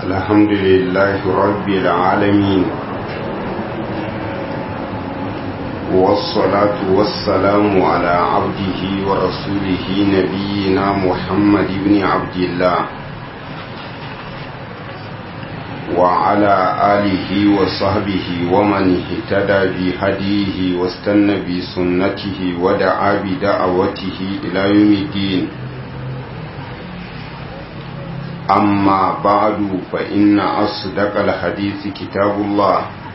الحمد لله رب العالمين والصلاة والسلام على عبده ورسوله نبينا محمد بن عبد الله وعلى آله وصحبه ومن اهتدى بهديه واستنى بسنته ودعا بدعوته إلى يوم الدين أما بعد فإن أصدق الحديث كتاب الله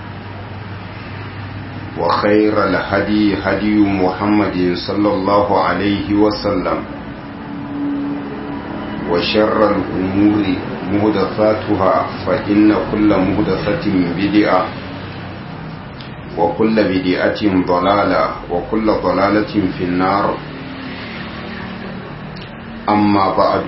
وخير الهدي هدي محمد صلى الله عليه وسلم وشر الأمور مهدفاتها فإن كل مهدفة بدعة وكل بدعة ضلالة وكل ضلالة في النار أما بعد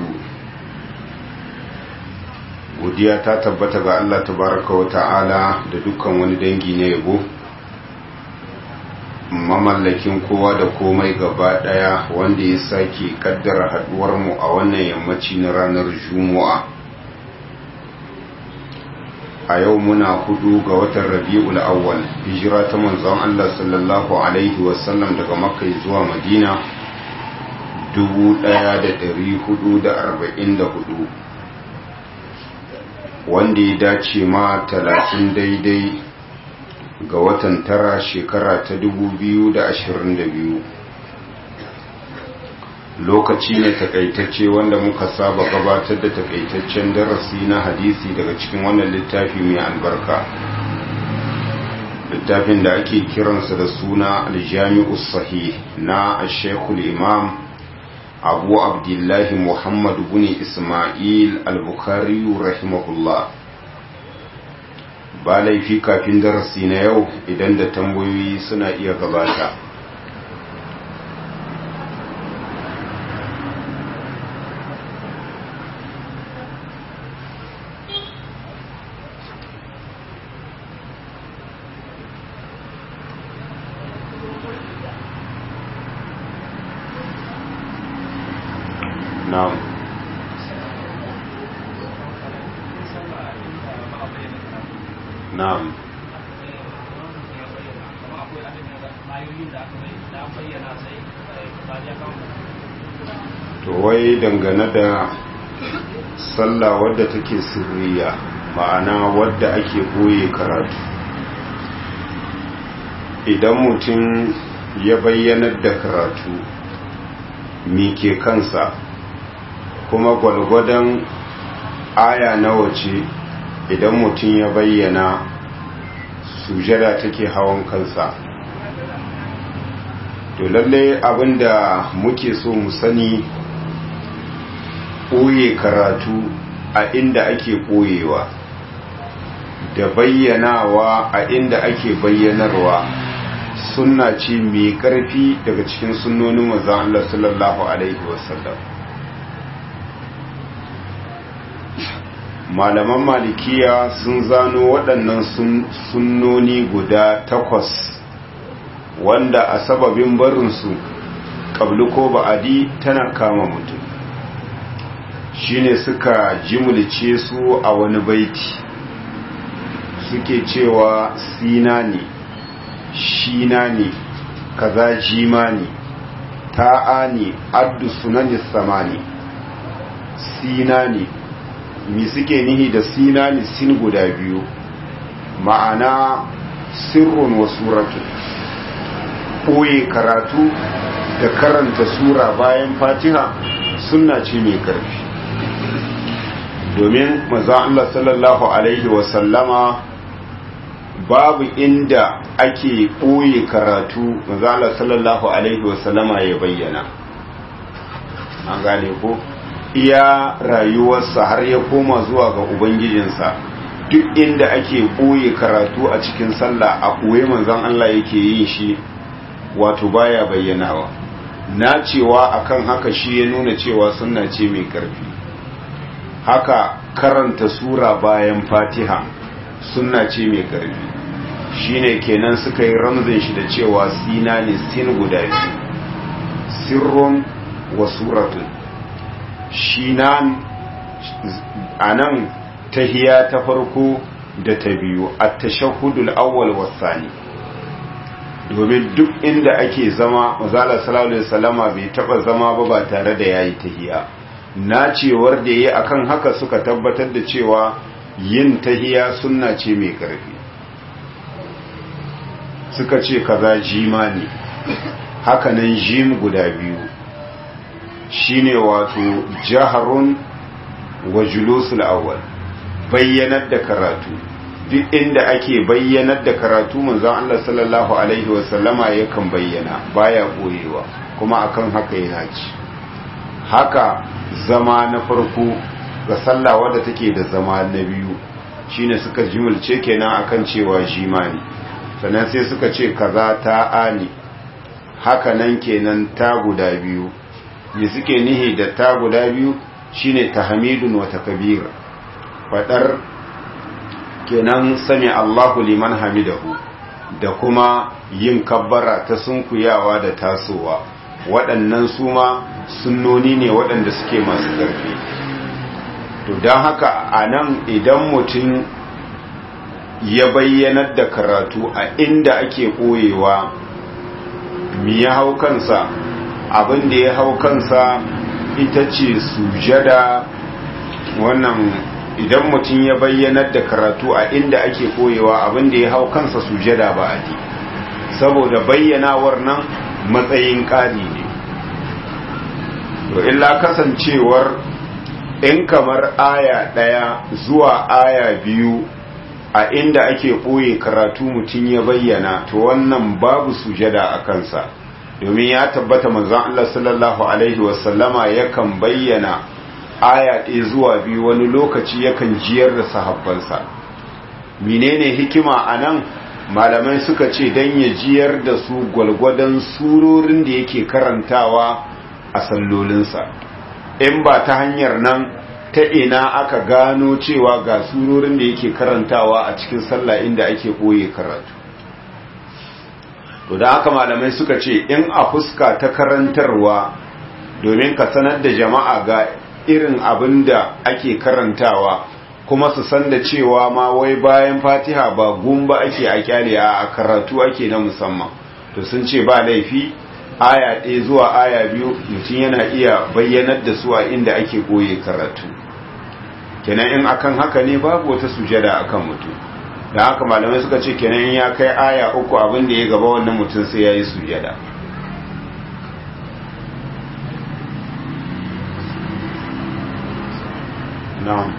godiya ta tabbata ga Allah tabaraka wa ta'ala da dukkan wani dangi na yabo mamallakin kowa da komai gaba daya wanda ya sake kaddara haduwar mu a wannan yammaci na ranar juma'a a yau muna hudu ga watan rabi'ul awwal hijira ta manzon Allah sallallahu alaihi wasallam daga makka zuwa madina 1444 wanda ya dace ma talatin daidai ga watan tara shekara ta dubu biyu da ashirin da biyu lokaci ne takaitacce wanda muka saba gabatar da takaitaccen darasi na hadisi daga cikin wannan littafi mai albarka littafin da ake kiransa da suna aljami'u sahih na ashekul imam abu abdullahi muhammadu bin ismail al-bukhari rahimahullah ba laifi kafin darasi na yau idan da tambayoyi suna iya gabata na'am na'am to wai dangane da sallah wadda take sirriya ma'ana wadda ake boye karatu idan mutum ya bayyanar da karatu mi ke kansa kuma gwalgwadon aya nawa ce idan mutum ya bayyana sujada take hawan kansa to lalle abinda muke so mu sani ɓoye karatu a inda ake ɓoyewa da bayyanawa a inda ake bayyanarwa sunna ce mai ƙarfi daga cikin sunnonin manzon Allah sallallahu alaihi wasallam malaman malikiya sun zano waɗannan sunnoni guda takwas wanda a sababin barinsu ƙabli ko ba'adi tana kama mutum shine suka jimulce su a wani baiti suke cewa sina ne shina ne kaza jima ne ta'a ne addu sunanis samani sina ne mi suke nihi da sinani sin guda biyu ma'ana sirrun wa suratu ɓoye karatu da karanta sura bayan fatiha suna ce mai ƙarfi domin maza Allah sallallahu Alaihi wasallama babu inda ake ɓoye karatu maza Allah sallallahu Alaihi wasallama ya bayyana an gane ko? iya rayuwarsa har ya koma zuwa ga ubangijinsa duk inda ake ɓoye karatu a cikin sallah a ɓoye manzan Allah yake yin shi wato baya bayyanawa na cewa akan haka shi ya nuna cewa sunna ce mai ƙarfi haka karanta sura bayan fatiha sunna ce mai ƙarfi shine kenan suka yi ramzin shi da cewa sina ne sin guda biyu sirrun wa suratun shi nan a nan tahiya ta farko da ta biyu at-tashahhudul awwal was-sani domin duk inda ake zama mazala sallallahu alaihi wasallama bai taba zama ba ba tare da yayi tahiya nacewar da yayi akan haka suka tabbatar da cewa yin tahiya sunna ce mai karfi suka ce kaza jima ne hakanan jim guda biyu shine wato jaharun wa julusul awwal bayyanar da karatu duk inda ake bayyanar da karatu manzon Allah sallallahu alaihi wasallama yakan bayyana baya koyewa kuma akan haka yana ci haka zama na farko ga sallah wadda take da zama na biyu shine suka jimulce kenan akan cewa jimani sannan sai suka ce kaza ta ani haka nan kenan ta guda biyu me suke nihi da ta guda biyu shine tahmidun wa takbir fadar kenan sami Allahu liman hamidahu da kuma yin kabbara ta sunkuyawa da tasowa waɗannan su ma sunnoni ne waɗanda suke masu ƙarfi to don haka a nan idan mutum ya bayyanar da karatu a inda ake ɓoyewa mi ya hau kansa abin da ya hau kansa ita ce sujada wannan idan mutum ya bayyanar da karatu a inda ake koyewa abin da ya hau kansa sujada ba a saboda bayyanawar nan matsayin ƙari ne to illa kasancewar in kamar aya ɗaya zuwa aya biyu a inda ake ɓoye karatu mutum ya bayyana to wannan babu sujada a kansa domin ya tabbata manzon Allah sallallahu alaihi wasallama yakan bayyana aya ɗaya zuwa biyu wani lokaci yakan jiyar da sahabbansa menene hikima a nan malamai suka ce don ya jiyar da su gwalgwadon surorin da yake karantawa a sallolinsa in ba ta hanyar nan ta ina aka gano cewa ga surorin da yake karantawa a cikin sallah inda ake ɓoye karatu to da haka malamai suka ce in a fuska ta karantarwa domin ka sanar da jama'a ga irin abin da ake karantawa kuma su san da cewa ma wai bayan fatiha ba gumba ake a kyale a karatu ake na musamman to sun ce ba laifi aya ɗaya zuwa aya biyu mutum yana iya bayyanar da su a inda ake goye karatu kenan in akan haka ne babu wata sujada akan mutum da haka malamai suka ce kenan in ya kai aya uku abin da ya gaba wannan mutum sai ya yi sujada na'am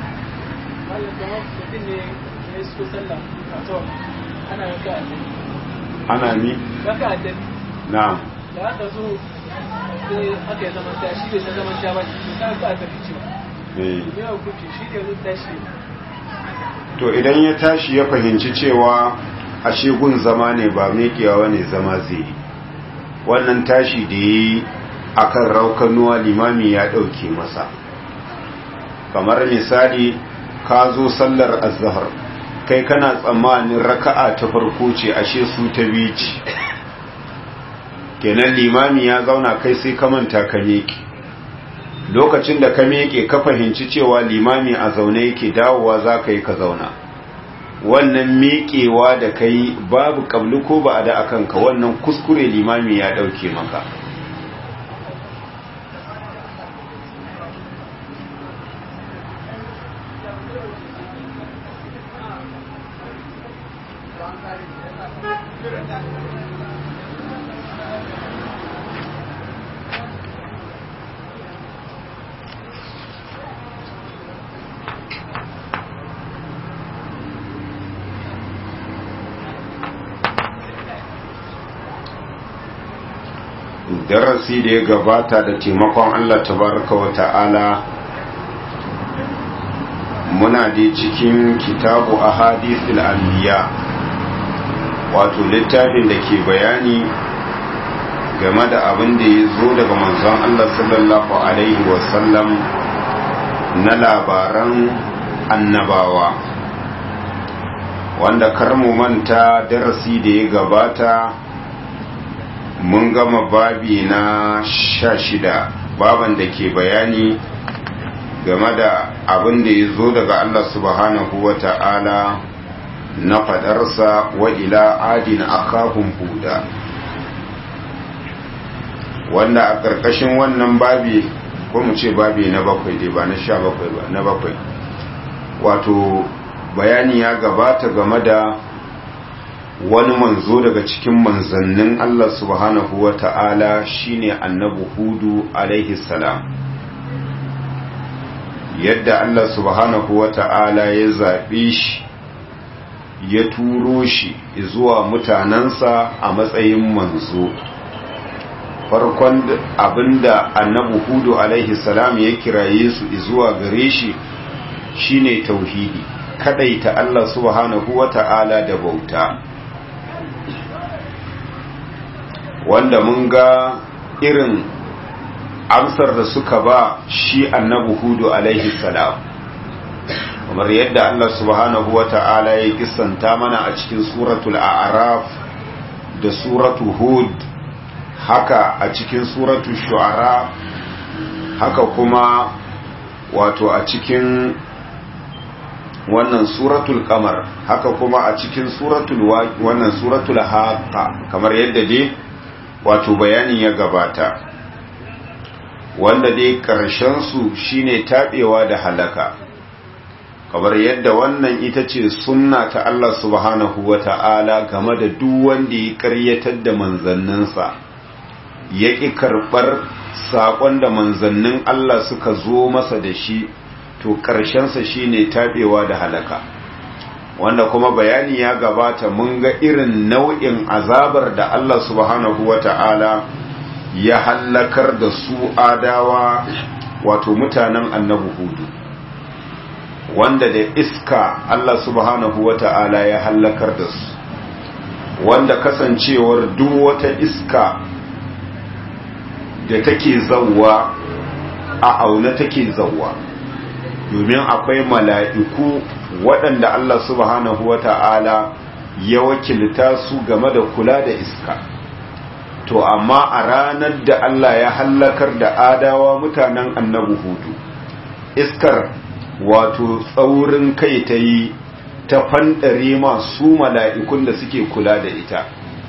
ana ni na'am da aka zo sai aka yi zaman tashi bai san zaman sha ba shi ta ka aka fice ba eh me ya kuke shi ne zai tashi to idan ya tashi ya fahimci cewa ashe gun zama ne ba mekewa ne zama zai yi wannan tashi da yi akan raukanuwa limami ya ɗauke masa kamar misali ka zo sallar azhar kai kana tsammanin raka'a ta farko ce ashe su ta biyu ce kenan limami ya zauna kai sai ka manta ka meke lokacin da ka meke ka fahimci cewa limami a zaune yake dawowa za ka yi ka zauna wannan mekewa da ka yi babu kabli ko ba a da akan ka wannan kuskure limami ya ɗauke maka darasi da ya gabata da taimakon Allah tabaraka wa ta'ala muna da cikin kitabu a hadisul anbiya wato littafin da ke bayani game da abin da ya zo daga manzon Allah sallallahu alaihi wasallam na labaran annabawa wanda kar mu manta darasi da ya gabata mun gama babi na sha shida baban da ke bayani game da abin da ya zo daga Allah subhanahu wa ta'ala na fadarsa wa ila adina akahum huda wanda a ƙarƙashin wannan babi ko mu ce babi na bakwai dai ba na sha bakwai ba na bakwai wato bayani ya gabata game da wani manzo daga cikin manzannin Allah subhanahu wa ta'ala shine annabi hudu alaihi salam yadda Allah subhanahu wa ta'ala ya zaɓe shi ya turo shi zuwa mutanensa a matsayin manzo farkon abinda annabi hudu alaihi salam ya kiraye su zuwa gare shi shine tauhidi kadaita Allah subhanahu wata'ala da bauta wanda mun ga irin amsar da suka ba shi annabi hudu alaihi salam kamar yadda Allah subhanahu wata'ala ya kissanta mana a cikin suratul a'raf da suratul hud haka a cikin suratul shu'ara haka kuma wato a cikin wannan suratul kamar haka kuma a cikin suratul wannan suratul haqa kamar yadda dai wato bayanin ya gabata wanda dai karshen su shine tabewa da halaka kamar yadda wannan ita ce sunna ta Allah subhanahu wata'ala game da duk wanda ya karyatar da manzanninsa ya ƙi karɓar saƙon da manzannin Allah suka zo masa da shi to ƙarshensa shi ne taɓewa da halaka wanda kuma bayani ya gabata mun ga irin nau'in azabar da Allah subhanahu wa ta'ala ya hallakar da su adawa wato mutanen annabi hudu wanda da iska Allah subhanahu wa ta'ala ya hallakar da su wanda kasancewar duk wata iska da take zawwa a auna take zawwa domin akwai mala'iku waɗanda Allah subhanahu wa ta'ala ya wakilta su game da kula da iska to amma a ranar da Allah ya hallakar da adawa mutanen annabi hudu iskar wato tsaurin kai ta yi ta fanɗare masu mala'ikun da suke kula da ita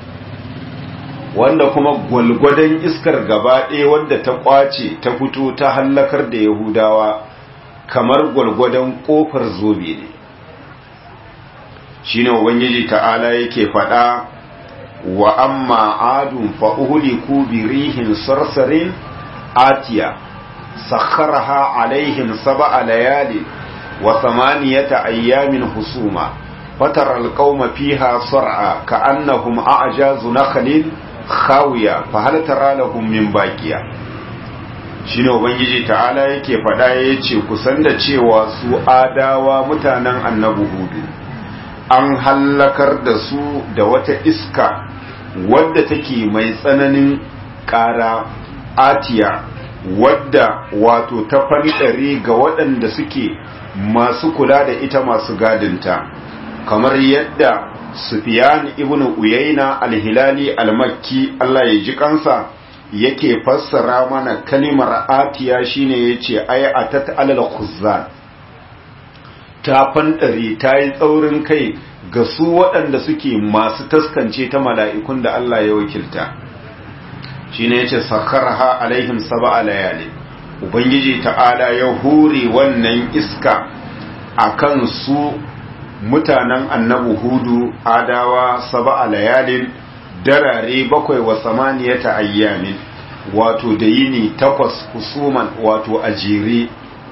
wanda kuma gwalgwadon iskar gaba ɗaya wadda ta ƙwace ta fito ta hallakar da yahudawa kamar gwalgwadon ƙofar zobe ne shi ne ubangiji ta'ala yake faɗa wa amma adun fa'uhuliku birihin sarsarin atiya sakharaha alaihim saba'a layali wa samaniyata ayyamin husuma fatar alƙauma fiha sar'a ka'annahum a'jazu nakhlin khawiya fa hal tara lahum min baqiya shine ubangiji ta'ala yake fada yace kusan da cewa su adawa mutanen annabi hudu an hallakar da su da wata iska wadda take mai tsananin ƙara atiya wadda wato ta fanɗare ga waɗanda suke masu kula da ita masu gadinta kamar yadda Sufyan ibn Uyayna al-Hilali al-Makki Allah ya ji kansa yake fassara mana kalimar atiya shine yace ay atat alal khuzzan ta fandare ta yi tsaurin kai ga su waɗanda suke masu taskance ta mala'ikun da Allah ya wakilta shine yace sakarha alaihim sab'a layali ubangiji ta'ala ya hure wannan iska akan su mutanen annabu hudu adawa saba a layalin darare bakwai wa samaniyata ayyamin wato da yini takwas husuman wato a jere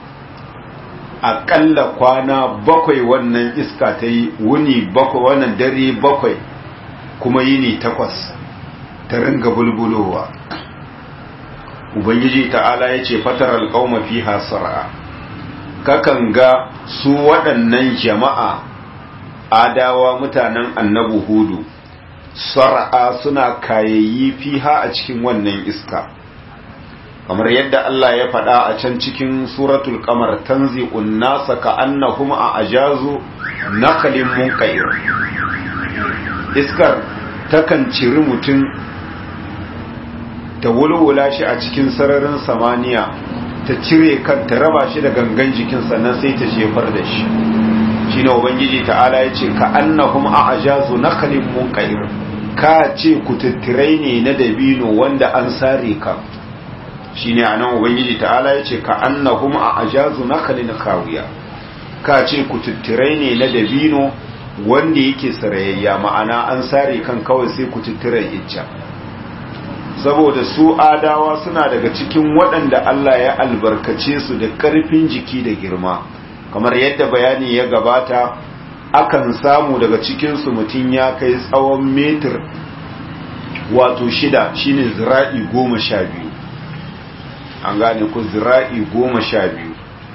aƙalla kwana bakwai wannan iska ta yi wuni bakwai wannan dare bakwai kuma yini takwas ta ringa bulbulowa ubangiji ta'ala ya ce fatar alƙauma fi hasara kakan ga su waɗannan jama'a adawa mutanen annabu hudu sar'a suna kayayyi fiha a cikin wannan iska kamar yadda Allah ya faɗa a can cikin suratul qamar tanzi'un nasa ka'annahum a ajazu naqlin munqair iskar takan ciri mutum ta wulwula shi a cikin sararin samaniya ta cire kan ta raba shi da gangan jikin sannan sai ta jefar da shi shine ubangiji ta'ala ya ce ka annahum a'jazu nakhlin munqair ka ce kututturai ne na dabino wanda an sare ka shine anan ubangiji ta'ala ya ce ka annahum a'jazu nakhlin khawiya ka ce kututturai ne na dabino wanda yake sarayayya ma'ana an sare kan kawai sai kututturan icca saboda su adawa suna daga cikin waɗanda Allah ya albarkace su da ƙarfin jiki da girma kamar yadda bayani ya gabata akan samu daga cikinsu mutum ya kai tsawon metir wato shida shine zira'i goma sha biyu an gane ku zira'i goma sha biyu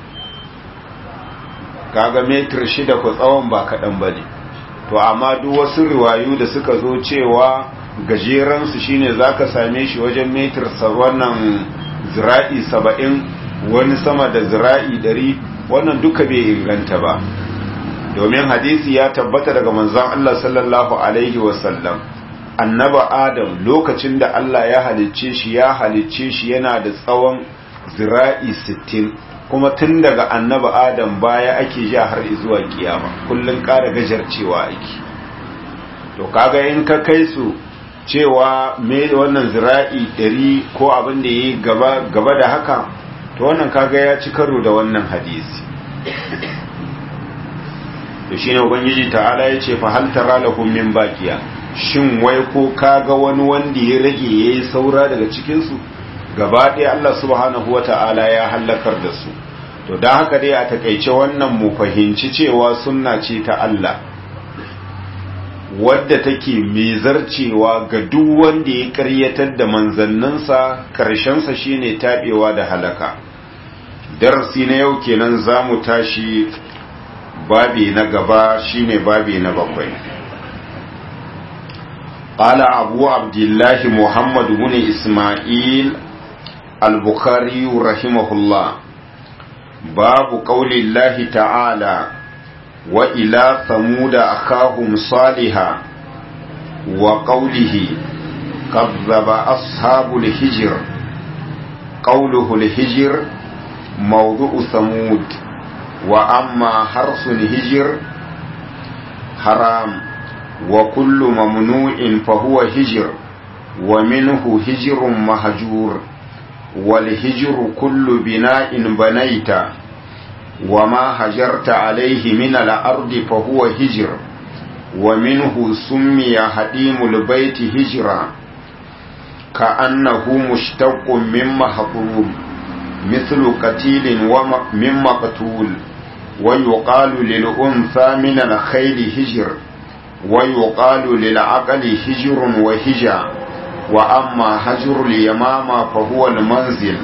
kaga metir shida ku tsawon ba kaɗan ba ne to amma duk wasu riwayu da suka zo cewa gajeransu shine za ka same shi wajen metir wannan zira'i saba'in wani sama da zira'i ɗari wannan duka bai inganta ba domin hadisi ya tabbata daga manzon Allah sallallahu alaihi wasallam annaba adam lokacin da Allah ya halicce shi ya halicce shi yana da tsawon zira'i sittin kuma tun daga annaba adam baya ake ja har zuwa kiyama kullun ƙara gajarcewa ake to kaga in ka kai su cewa me wannan zira'i ɗari ko abin da yi gaba gaba da haka to wannan kaga ya ci karo da wannan hadisi to shine ubangiji ta'ala ya ce fa hal tara lahum min baqiya shin wai ko kaga wani wanda ya rage yayi saura daga cikin su gaba ɗaya Allah subhanahu wata'ala ya halakar da su to dan haka dai a takeice wannan mu fahimci cewa sunna ce ta Allah wadda take mezarcewa ga duk wanda ya karyatar da manzanninsa karshensa shine tabewa da halaka darasi na yau kenan zamu tashi babi na gaba shine babi na bakwai قال أبو عبد الله محمد بن إسماعيل البخاري رحمه الله باب قول الله تعالى وإلى ثمود أخاهم صالحا وقوله كذب أصحاب الهجر قوله الهجر موضوع ثمود وأما حرص الهجر حرام وكل ممنوع فهو هجر ومنه هجر مهجور والهجر كل بناء بنيت وما هجرت عليه من الأرض فهو هجر ومنه سمي حديم البيت هجرا كأنه مشتق من محظوظ مثل قتيل ومن مقتول ويقال للأنثى من الخيل هجر ويقال للعقل هجر وهجا وأما هجر اليمامة فهو المنزل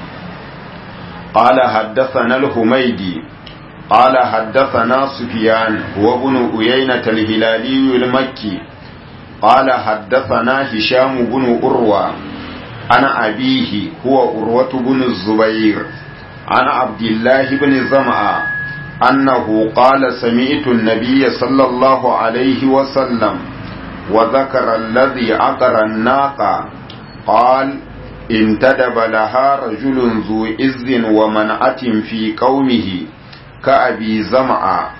قال حدثنا الحميدي قال حدثنا سفيان هو ابن أيينة الهلالي المكي قال حدثنا هشام بن أروى أنا أبيه هو أروة بن الزبير عن عبد الله بن زمعة أنه قال سمعت النبي صلى الله عليه وسلم وذكر الذي عقر الناقة قال انتدب لها رجل ذو إذ ومنعة في قومه كأبي زمعة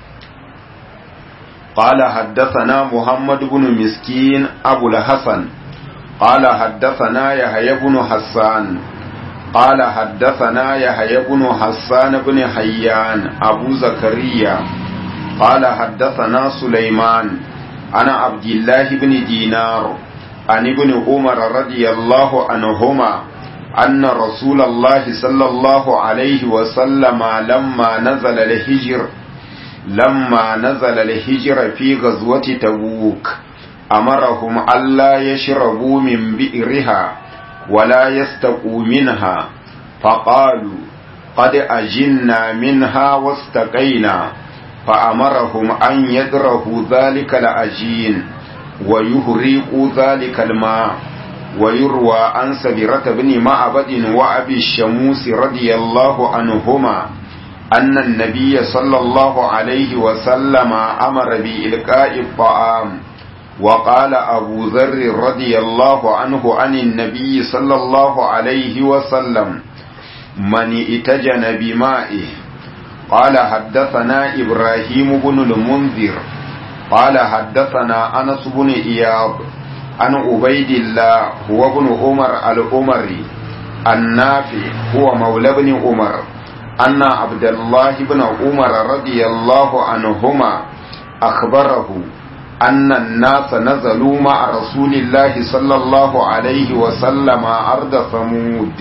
قال حدثنا محمد بن مسكين أبو الحسن قال حدثنا يحيى بن حسان قال حدثنا يحيى بن حسان بن حيان أبو زكريا قال حدثنا سليمان أنا عبد الله بن دينار عن ابن عمر رضي الله عنهما أن رسول الله صلى الله عليه وسلم لما نزل الهجر لما نزل الهجر في غزوة تبوك أمرهم ألا يشربوا من بئرها ولا يستقوا منها فقالوا قد أجنا منها واستقينا فأمرهم أن يدرهوا ذلك الأجين ويهريقوا ذلك الماء ويروى عن سبرة بن معبد وأبي الشموس رضي الله عنهما أن النبي صلى الله عليه وسلم أمر بإلقاء الطعام وقال أبو ذر رضي الله عنه عن النبي صلى الله عليه وسلم من اتجن بمائه قال حدثنا إبراهيم بن المنذر قال حدثنا أنس بن إياب عن عبيد الله هو ابن عمر الأمري النافع هو مولى بن عمر أن عبد الله بن عمر رضي الله عنهما أخبره أن الناس نزلوا مع رسول الله صلى الله عليه وسلم أرض ثمود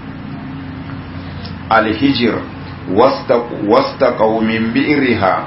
الهجر واستقوا من بئرها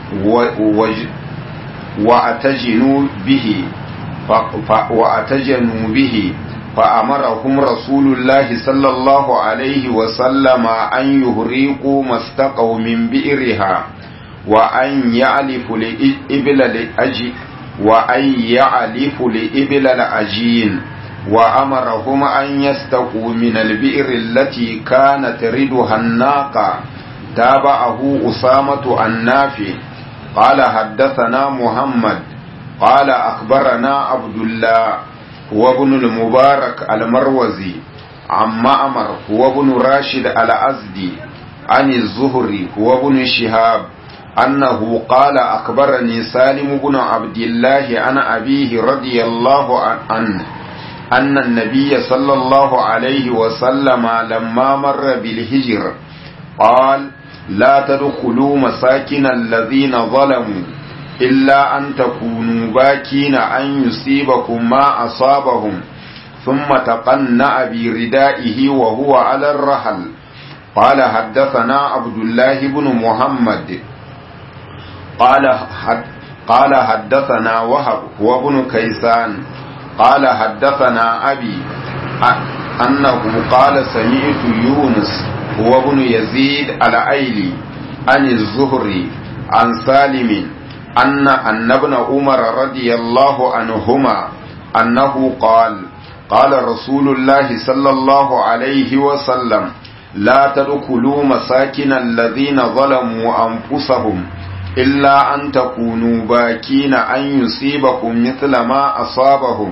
وأتجنوا به وأتجنوا به فأمرهم رسول الله صلى الله عليه وسلم أن يهريقوا ما استقوا من بئرها وأن يعلفوا لإبل الأجي وأن يعلفوا لإبل الأجين وأمرهم أن يستقوا من البئر التي كانت ردها الناقة تابعه أسامة النافع قال حدثنا محمد قال أخبرنا عبد الله هو ابن المبارك المروزي عن معمر هو ابن راشد الأزدي عن الزهري هو ابن شهاب أنه قال أخبرني سالم بن عبد الله عن أبيه رضي الله عنه أن النبي صلى الله عليه وسلم لما مر بالهجر قال لا تدخلوا مساكن الذين ظلموا إلا أن تكونوا باكين أن يصيبكم ما أصابهم ثم تقنع بردائه وهو على الرحل قال حدثنا عبد الله بن محمد قال حد قال حدثنا وهب هو ابن كيسان قال حدثنا أبي أنه قال سمعت يونس هو ابن يزيد الأيلي عن الزهري عن سالم أن أن ابن عمر رضي الله عنهما أنه قال قال رسول الله صلى الله عليه وسلم لا تدخلوا مساكن الذين ظلموا أنفسهم إلا أن تكونوا باكين أن يصيبكم مثل ما أصابهم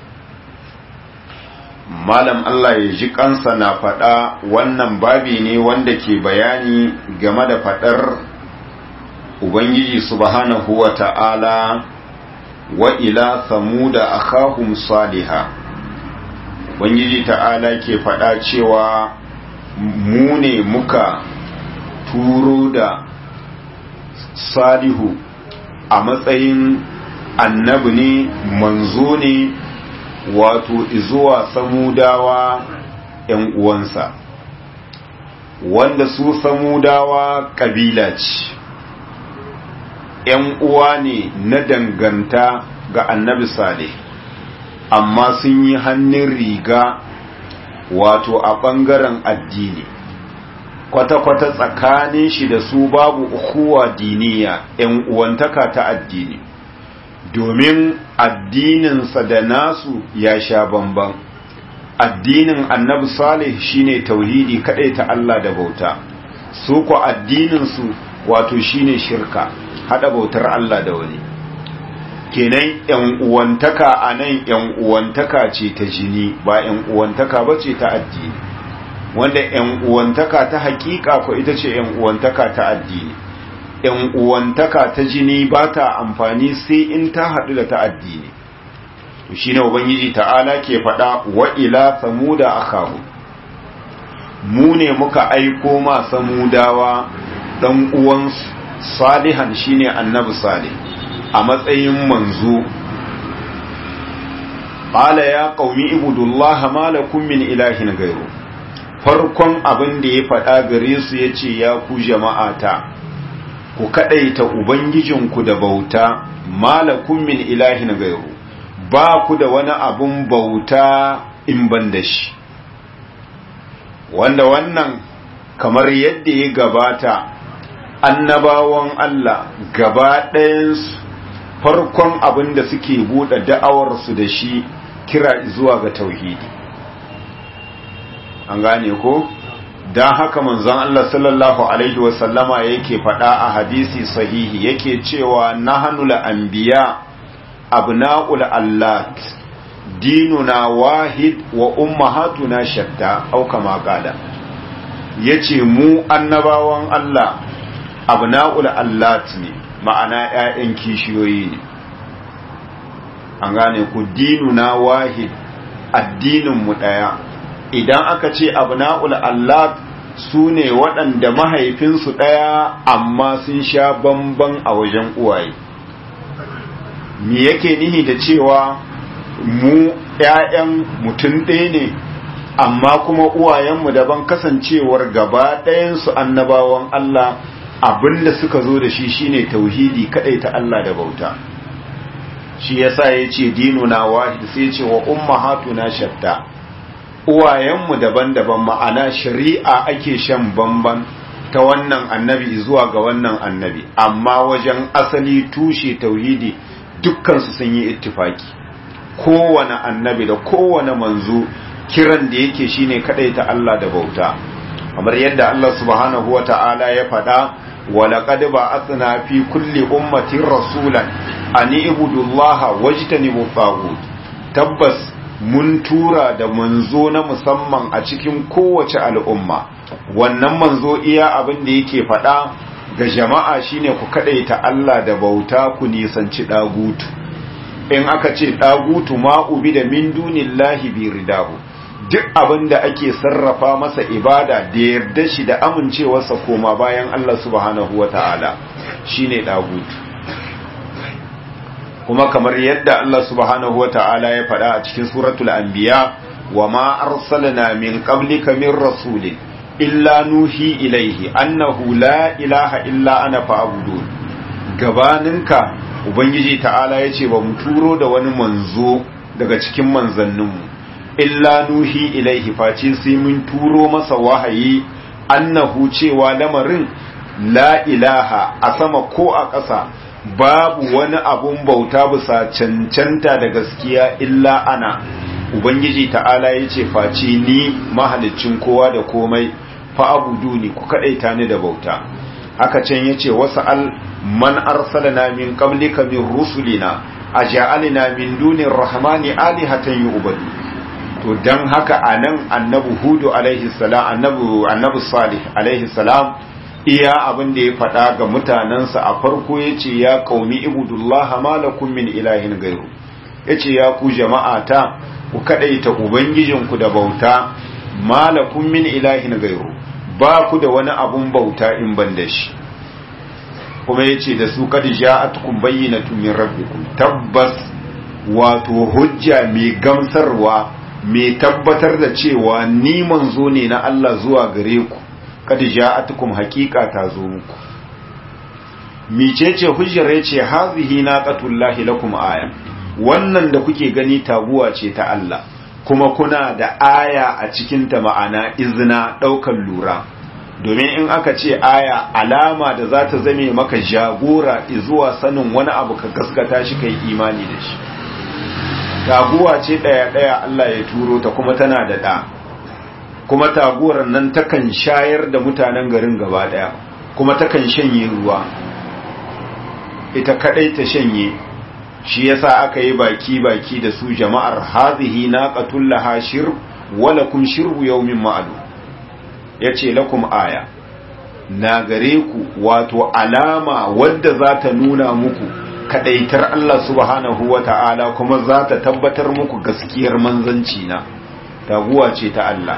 malam Allah ya ji kansa na faɗa wannan babi ne wanda ke bayani game da faɗar Ubangiji subhanahu wa ta'ala wa ila samuda akhahum saliha Ubangiji ta'ala ke faɗa cewa mu ne muka turo da salihu a matsayin annabi ne manzo ne wato izuwa samudawa ‘yan uwansa wanda su samudawa ƙabila ce ‘yan uwa ne na danganta ga annabi sale amma sun yi hannun riga wato a ɓangaren addini kwata-kwata tsakanin shi da su babu ukuwa diniya ‘yan uwantaka ta addini domin addininsa da nasu ya sha bamban addinin annabi salih shine tauhidi kadai ta Allah da bauta su ko addininsu wato shine shirka hada bautar Allah da wani kenan yan uwantaka anan yan uwantaka ce ta jini ba yan uwantaka bace ta addini wanda yan uwantaka ta hakika ko ita ce yan uwantaka ta addini ‘yan uwantaka ta jini ba ta amfani sai in ta haɗu da ta addini shi ne ubangiji ta'ala ke faɗa wa ila samuda akahu mu ne muka aiko ma samudawa ɗan uwan salihan shine annabi salih a matsayin manzo qala ya qaumi ibudullaha ma lakum min ilahin gairu farkon abin da ya faɗa gare su yace ya ku jama'ata ku kadaita ubangijinku da bauta malakun min ilahin gairu ba ku da wani abun bauta in ban da shi wanda wannan kamar yadda ya gabata annabawan Allah gaba ɗayansu farkon abin da suke buɗe da'awarsu da shi kira zuwa ga tauhidi an gane ko? don haka manzon Allah sallallahu Alaihi wasallama yake faɗa a hadisi sahihi yake cewa na hannula anbiya abna'ul allat dinuna wahid wa ummahatuna shatta au kama qala yace mu annabawan Allah abna'ul allat ne ma'ana ƴaƴan kishiyoyi ne an gane ku dinuna wahid addinin mu daya idan aka ce abna'ul allat su ne waɗanda mahaifinsu ɗaya amma sun sha bamban a wajen uwaye me yake nihi da cewa mu ‘ya'yan mutum ɗaya ne amma kuma uwayenmu daban kasancewar gaba ɗayansu annabawan Allah abinda suka zo da shi shine tauhidi kaɗai ta Allah da bauta shi yasa ya ce dinuna wahid sai ce wa ummahatuna shatta uwayenmu daban-daban ma'ana shari'a ake shan bamban ta wannan annabi zuwa ga wannan annabi amma wajen asali tushe tauhidi dukkansu sun yi ittifaki kowane annabi da kowane manzo kiran da yake shine kadai ta Allah da bauta kamar yadda Allah subhanahu wata'ala ya faɗa ولقد بعثنا في كل أمة رسولا أن اعبدوا الله واجتنبوا الطاغوت tabbas mun tura da manzo na musamman a cikin kowace al'umma wannan manzo iya abin da yake faɗa ga jama'a shine ku kaɗaita Allah da bauta ku nisanci ɗagutu in aka ce ɗagutu ma'ubi da min dunillahi bi ridahu duk abin da ake sarrafa masa ibada da yarda shi da amincewarsa koma bayan Allah subhanahu wa ta'ala shine ɗagutu kuma kamar yadda Allah subhanahu wa ta'ala ya faɗa a cikin suratul anbiya wa ma arsalna min qablika min rasulin illa nuhi ilaihi annahu la ilaha illa ana fa'budun gabaninka ubangiji ta'ala yace ba mu turo da wani manzo daga cikin manzanninmu illa nuhi ilaihi face sai mun turo masa wahayi annahu cewa lamarin la ilaha a sama ko a ƙasa babu wani abun bauta bisa cancanta da gaskiya illa ana ubangiji ta'ala ya ce face ni mahalicin kowa da komai fa abudu ni ku kaɗaita ni da bauta haka can ya ce wasu al man arsalana min qablika min rusulina aja'alna min dunir rahmani alihatan yu'badu to dan haka anan annabi hudu alaihi salam annabi annabi salih alaihi salam iya abin da ya faɗa ga mutanensa a farko ya ce ya kaumi ibudullah malakun min ilahin gairu ya ce ya ku jama'ata ku kaɗaita ubangijinku da bauta malakun min ilahin gairu ba ku da wani abun bauta in ban da shi kuma ya ce da su kad ja'atkum bayyinatun min rabbikum tabbas wato hujja mai gamsarwa mai tabbatar da cewa ni manzo ne na Allah zuwa gare ku kad ja'atukum haqiqa ta zo muku micece hujjar yace hazihi naqatullahi lakum aya wannan da kuke gani taguwa ce ta Allah kuma kuna da aya a cikin ta ma'ana izina daukan lura domin in aka ce aya alama da za ta zame maka jagora zuwa sanin wani abu ka gaskata shi kai imani da shi taguwa ce daya daya Allah ya turo ta kuma tana da da kuma taguwar nan takan shayar da mutanen garin gaba daya kuma takan shanye ruwa ita kadai ta shanye shi yasa aka yi baki baki da su jama'ar hazihi naqatul laha shirb wa lakum shirbu yawmin ma'lum yace lakum aya na gare ku wato alama wadda za ta nuna muku kadaitar Allah subhanahu wata'ala kuma za ta tabbatar muku gaskiyar manzanci na taguwa ce ta Allah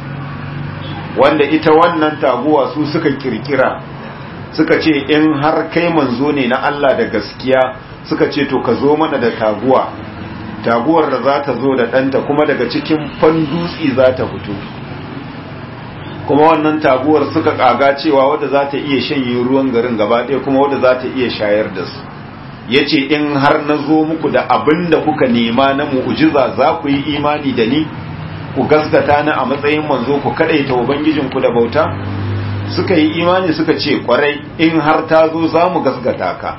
wanda ita wannan taguwa su suka kirkira suka ce in har kai manzo ne na Allah da gaskiya suka ce to ka zo mana da taguwa taguwar da za ta zo da ɗanta kuma daga cikin fandutsi za ta fito kuma wannan taguwar suka kaga cewa wadda za ta iya shanye ruwan garin gaba ɗaya kuma wadda za ta iya shayar da su ya ce in har na zo muku da abin da kuka nema na mu'ujiza za ku yi imani da ni ku gaskata ni a matsayin manzo ku kadaita ubangijinku da bauta suka yi imani suka ce kwarai in har ta zo za mu gaskata ka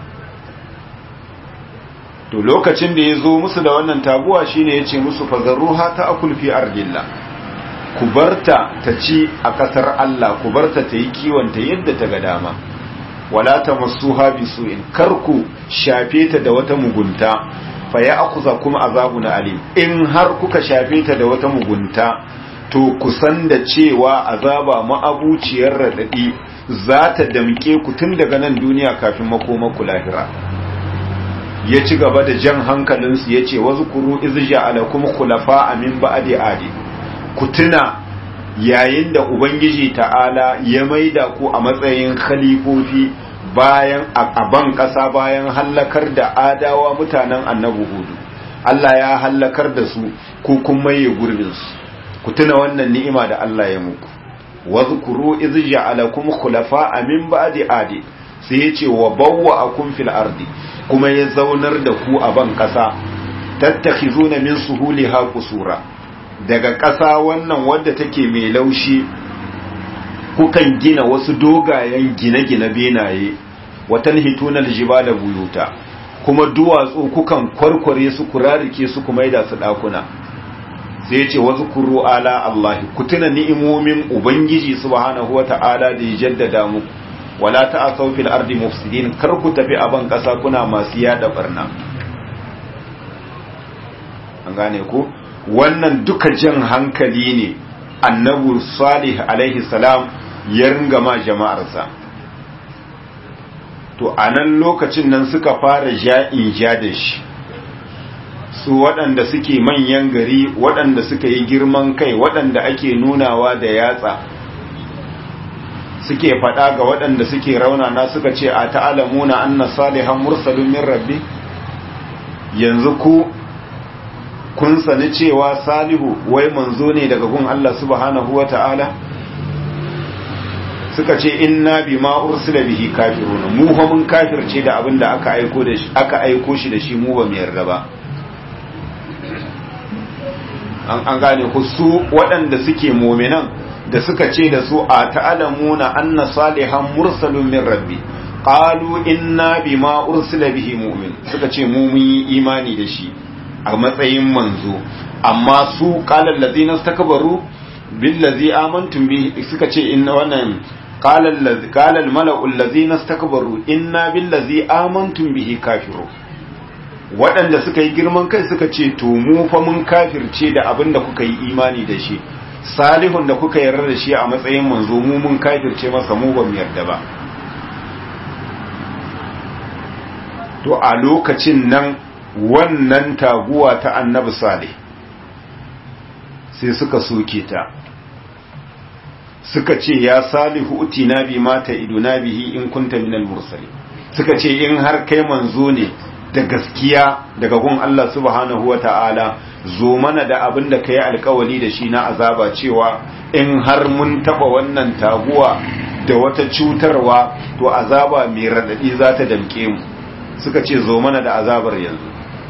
to lokacin da ya zo musu da wannan taguwa shine ya ce musu fazarruha ta akulfi ardillah ku barta ta ci a ƙasar Allah ku barta ta yi kiwonta yadda ta ga dama wala ta masuha bisu'in kar ku shafe ta da wata mugunta fa ya akuza kuma azabu na alim in har kuka shafe ta da wata mugunta to kusan da cewa azaba ma'abuciyar radadi za ta damke ku tun daga nan duniya kafin makomaku lahira ya ci gaba da jan hankalinsu ya ce wasu kuru izja alakum khulafa amin ba'adi adi ku tuna yayin da ubangiji ta'ala ya maida ku a matsayin khalifofi bayan a ban ƙasa bayan hallakar da adawa mutanen annabi hudu Allah ya hallakar da su ko kun maye gurbinsu ku tuna wannan ni'ima da Allah ya muku wadhkuru iz ja'alakum khulafa'a min ba'di adi sai yace wa bawwa'akum fil ardi kuma ya zaunar da ku a ban kasa tattakhizuna min suhuliha qusura daga kasa wannan wadda take mai laushi kukan gina wasu dogayen gine-gine benaye watan hitunar jibala buyuta kuma duwatsu kukan kwarkware su kurarike su kuma da su dakuna sai ya ce wasu kuru ala Allah ku tuna ni'imomin ubangiji subhanahu wata'ala da ya jaddada muku wala ta'asaw fil ardi mufsidin kar ku tafi a ban kasa kuna masu yada barna an gane ku wannan duka jan hankali ne annabi salih alaihi salam ya ringa ma jama'arsa to a nan lokacin nan suka fara ja'in ja da shi su waɗanda suke manyan gari waɗanda suka yi girman kai waɗanda ake nunawa da yatsa suke faɗa ga waɗanda suke raunana suka ce a ta'alamuna anna salihan mursalun min rabbi yanzu ku kun sani cewa salihu wai manzo ne daga gun Allah subhanahu wa ta'ala suka ce inna bima ursila bihi kafiruna mu fa mun kafirce da abin da aka aiko da shi aka aiko shi da shi mu ba mu yarda ba an an gane ku su waɗanda suke mu'minan da suka ce da su a ta'lamuna anna salihan mursalun min rabbi qalu inna bima ursila bihi mu'min suka ce mu mun yi imani da shi a matsayin manzo amma su qala allazina istakbaru billazi amantum bihi suka ce inna wannan قال الذي قال الملأ الذين استكبروا إنا بالذي آمنتم به كافرون waɗanda suka yi girman kai suka ce to mu fa mun kafirce da abin da kuka yi imani da shi salihun da kuka yarda da shi a matsayin manzo mu mun kafirce masa mu ba mu yarda ba to a lokacin nan wannan taguwa ta annabi salih sai suka soke ta suka ce ya salihu utina bi mata iduna bihi in kunta minal mursali suka ce in har kai manzo ne da gaskiya daga gun Allah subhanahu wata'ala zo mana da abin da kai alkawali da shi na azaba cewa in har mun taba wannan taguwa da wata cutarwa to azaba mai radadi za ta damke mu suka ce zo mana da azabar yanzu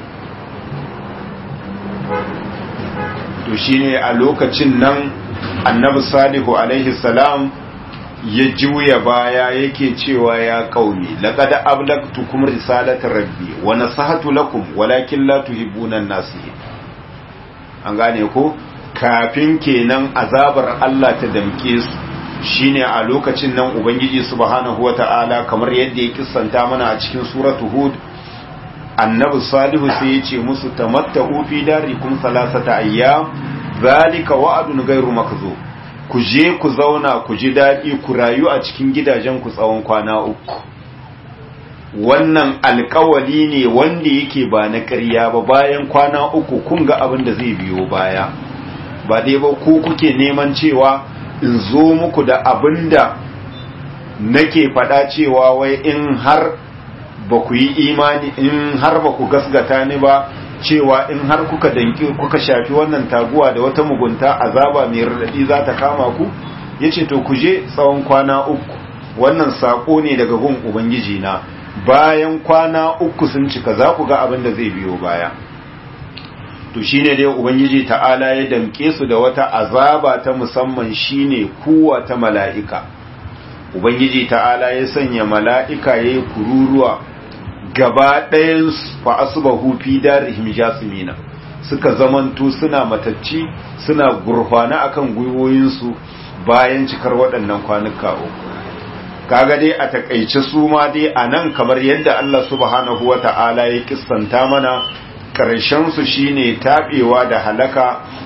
to shine a lokacin nan annabi salihu alaihi salam ya juya baya yake cewa ya kaumi laqad ablagtukum risalata rabbi wa nasahatu lakum walakin la tuhibbuna an-nasihin an gane ko kafin kenan azabar Allah ta damke su shine a lokacin nan ubangiji subhanahu wata'ala kamar yadda ya kissanta mana a cikin suratu hud annabi salihu sai ya ce musu tamatta'u fi darikum salasata ayyam zalika wa'adun ghairu makzub ku je ku zauna ku ji daɗi ku rayu a cikin gidajen ku tsawon kwana uku wannan alkawali ne wanda yake ba na ƙarya ba bayan kwana uku kun ga abin da zai biyo baya ba dai ba ku kuke neman cewa in zo muku da abin da nake faɗa cewa wai in har ba ku yi imani in har ba ku gasgata ni ba cewa in har kuka danki kuka shafi wannan taguwa da wata mugunta azaba mai radadi za ta kama ku yace to ku je tsawon kwana uku wannan sako ne daga gun ubangiji na bayan kwana uku sun cika za ku ga abin da zai biyo baya to shine dai ubangiji ta'ala ya damke su da wata azaba ta musamman shine kuwa ta mala'ika ubangiji ta'ala ya sanya mala'ika yayi kururuwa gaba ɗayan fa asbahu fi darihim jasmina suka zamanto suna matacci suna gurfana akan gwiwoyinsu bayan cikar waɗannan kwanuka uku kaga dai a takaice su ma dai a nan kamar yadda Allah subhanahu wa ta'ala ya kissanta mana ƙarshen su shine taɓewa da halaka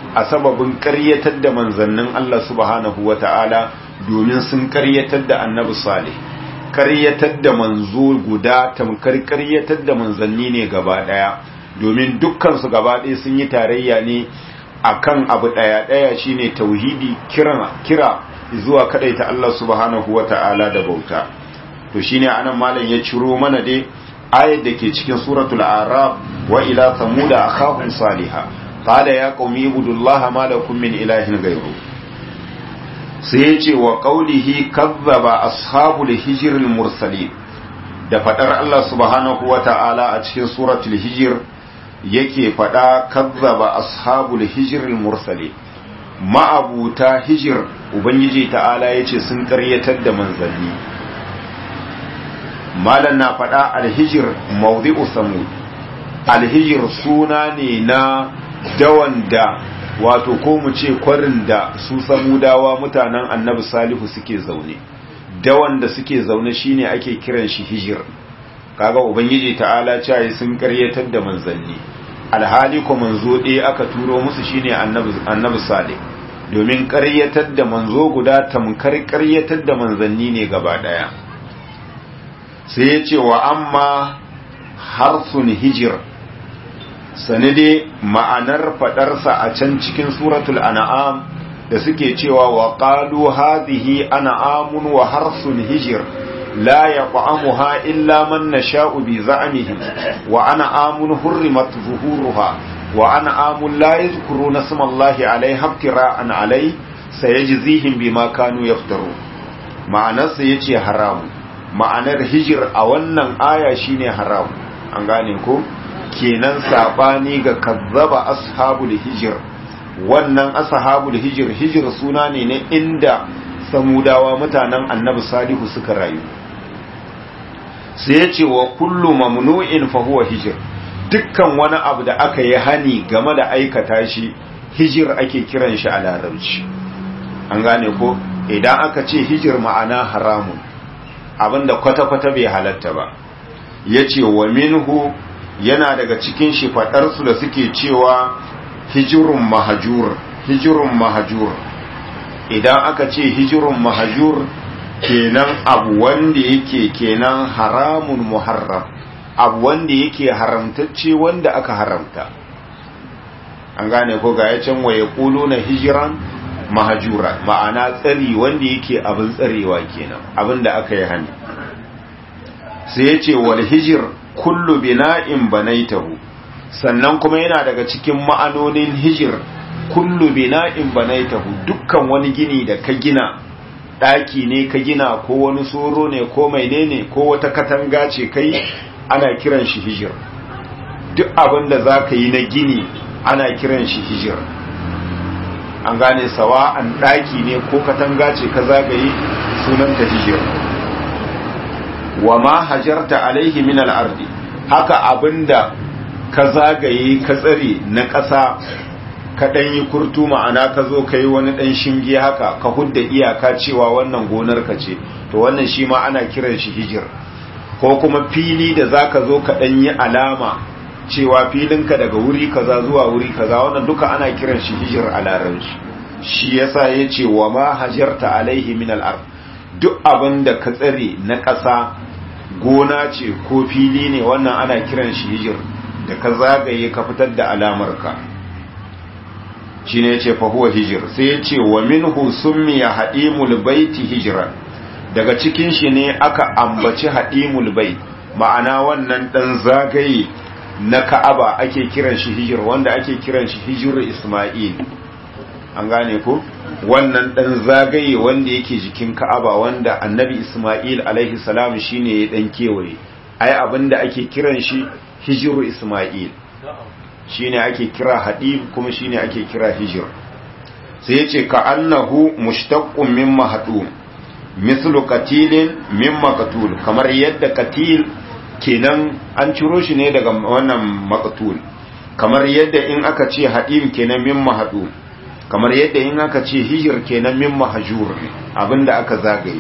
a sababin ƙaryatar da manzannin Allah subhanahu wata'ala domin sun ƙaryatar da annabi salih ƙaryatar da manzo guda tamkar ƙaryatar da manzanni ne gaba ɗaya domin dukkansu gaba ɗaya sun yi tarayya ne akan abu ɗaya ɗaya shine tauhidi kira kira zuwa ta Allah subhanahu wata'ala da bauta to shine anan malam ya ciro mana dai ayat da ke cikin suratul araf wa ila samuda akhahum salihah qala ya qaumi ibudullaha ma lakum min ilahin ghayru sai ya ce wa qaulihi kazzaba ashabul hijril mursalin da fadar Allah subhanahu wata'ala a cikin suratul hijr yake fada kazzaba ashabul hijril mursalin ma'abuta hijir ubangiji ta'ala yace sun karyatar da manzanni malan na fada alhijir mawdi'u samud alhijir suna ne na dawan da wato ko mu ce kwarin da su samudawa mutanen annabi salihu suke zaune dawan da suke zaune shine ake kiran shi hijir kaga ubangiji ta'ala cewa sun karyatar da manzanni alhali ko manzo ɗaya aka turo musu shine annabi annabi salih domin karyatar da manzo guda tamkar karyatar da manzanni ne gaba daya sai ya ce wa amma harsun hijir sanade ma'anar fadarsa a can cikin suratul an'am da suke cewa wa qalu hadhihi an'amun wa harsun hijir la yaqamuha illa man nasha'u bi za'mihim wa an'amun hurrimat zuhuruha wa an'amun la yadhkuruna isma Allahi 'alayha iftira'an 'alayhi sayajzihim bima kanu yaftaru ma'anarsa yace haram ma'anar hijir a wannan aya shine haram an gane ko kenan sabani ga kazzaba ashabul hijir wannan ashabul hijir hijir suna ne na inda samudawa mutanen annabi salihu suka rayu sai ya ce wa kullu mamnu'in fa huwa hijir dukkan wani abu da aka yi hani game da aikata shi hijir ake kiran shi a larabci an gane ko idan aka ce hijir ma'ana haramun abinda kwata-kwata bai halatta ba ya ce wa minhu yana daga cikin shi faɗarsu da suke cewa hijirun mahajur hijirun mahajur idan aka ce hijirun mahajur kenan abu wanda yake kenan haramun muharram abu wanda yake haramtacce wanda aka haramta an gane ko ga ya can waye kulu na hijiran mahajura ma'ana tsari wanda yake abin tsarewa kenan abin da aka yi hani sai ya ce wal hijir kullu bina'in banaitahu sannan kuma yana daga cikin ma'anonin hijir kullu bina'in banaitahu dukkan wani gini da ka gina daki ne ka gina ko wani soro ne ko menene ko wata katanga ce kai ana kiran shi hijir duk abin da za ka yi na gini ana kiran shi hijir an gane sawa an daki ne ko katanga ce ka zagaye sunanta hijir wa ma hajarta alaihi min al-ardi haka abinda ka zagaye ka tsare na ƙasa ka ɗan yi kurtu ma'ana ka zo ka yi wani ɗan shinge haka ka hudda iyaka cewa wannan gonar ka ce to wannan shi ma ana kiran shi hijir ko kuma fili da za ka zo ka ɗan yi alama cewa filinka daga wuri kaza zuwa wuri kaza wannan duka ana kiran shi hijir a larabci shi yasa ya ce wa ma hajarta alaihi min al duk abin da ka tsare na ƙasa gona ce ko fili ne wannan ana kiran shi hijir da ka zagaye ka fitar da alamarka shi ne ce fahuwa hijir sai ya ce wa minhu summiya haɗimul baiti hijiran daga cikin shi ne aka ambaci haɗimul bait ma'ana wannan ɗan zagaye na ka'aba ake kiran shi hijir wanda ake kiran shi hijir isma'il an gane ko wannan ɗan zagaye wanda yake jikin ka'aba wanda annabi isma'il alaihi salam shine ya ɗan kewaye ai abinda ake kiran shi hijiru isma'il shine ake kira hadib kuma shine ake kira hijir sai yace ka annahu mushtaqqun min mahdum mislu qatilin min maqtul kamar yadda qatil kenan an ciro shi ne daga wannan maqtul kamar yadda in aka ce hadib kenan min mahdum kamar yadda in aka ce hijir kenan min mahjur abinda aka zagaye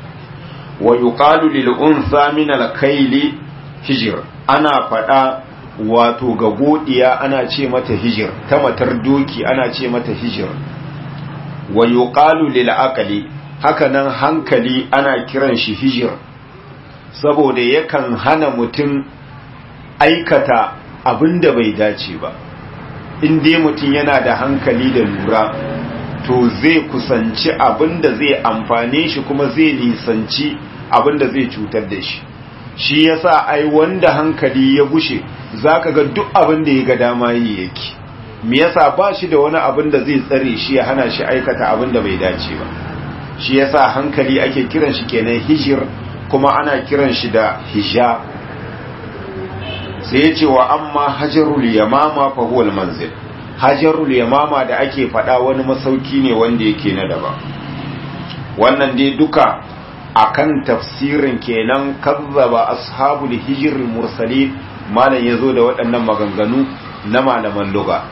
wa yuqalu lil unsa min al kayli hijir ana fada wato ga godiya ana ce mata hijir ta matar doki ana ce mata hijir wa yuqalu lil aqli hakanan hankali ana kiran shi hijir saboda yakan hana mutum aikata abinda bai dace ba in dai mutum yana da hankali da lura to zai kusanci abinda zai amfane shi kuma zai nisanci abinda zai cutar da shi shi yasa ai wanda hankali ya gushe zaka ga duk abin da ya ga dama yi yake me yasa ba shi da wani abin da zai tsare shi ya hana shi aikata abin da bai dace ba shi yasa hankali ake kiran shi kenan hijir kuma ana kiran shi da hija sai ya ce wa amma hajarul yamama fa huwa manzil hajarul yamama da ake faɗa wani masauki ne wanda yake na daban wannan dai duka akan tafsirin kenan kazzaba ashabul hijr mursalin malam yazo da waɗannan maganganu na malaman lugha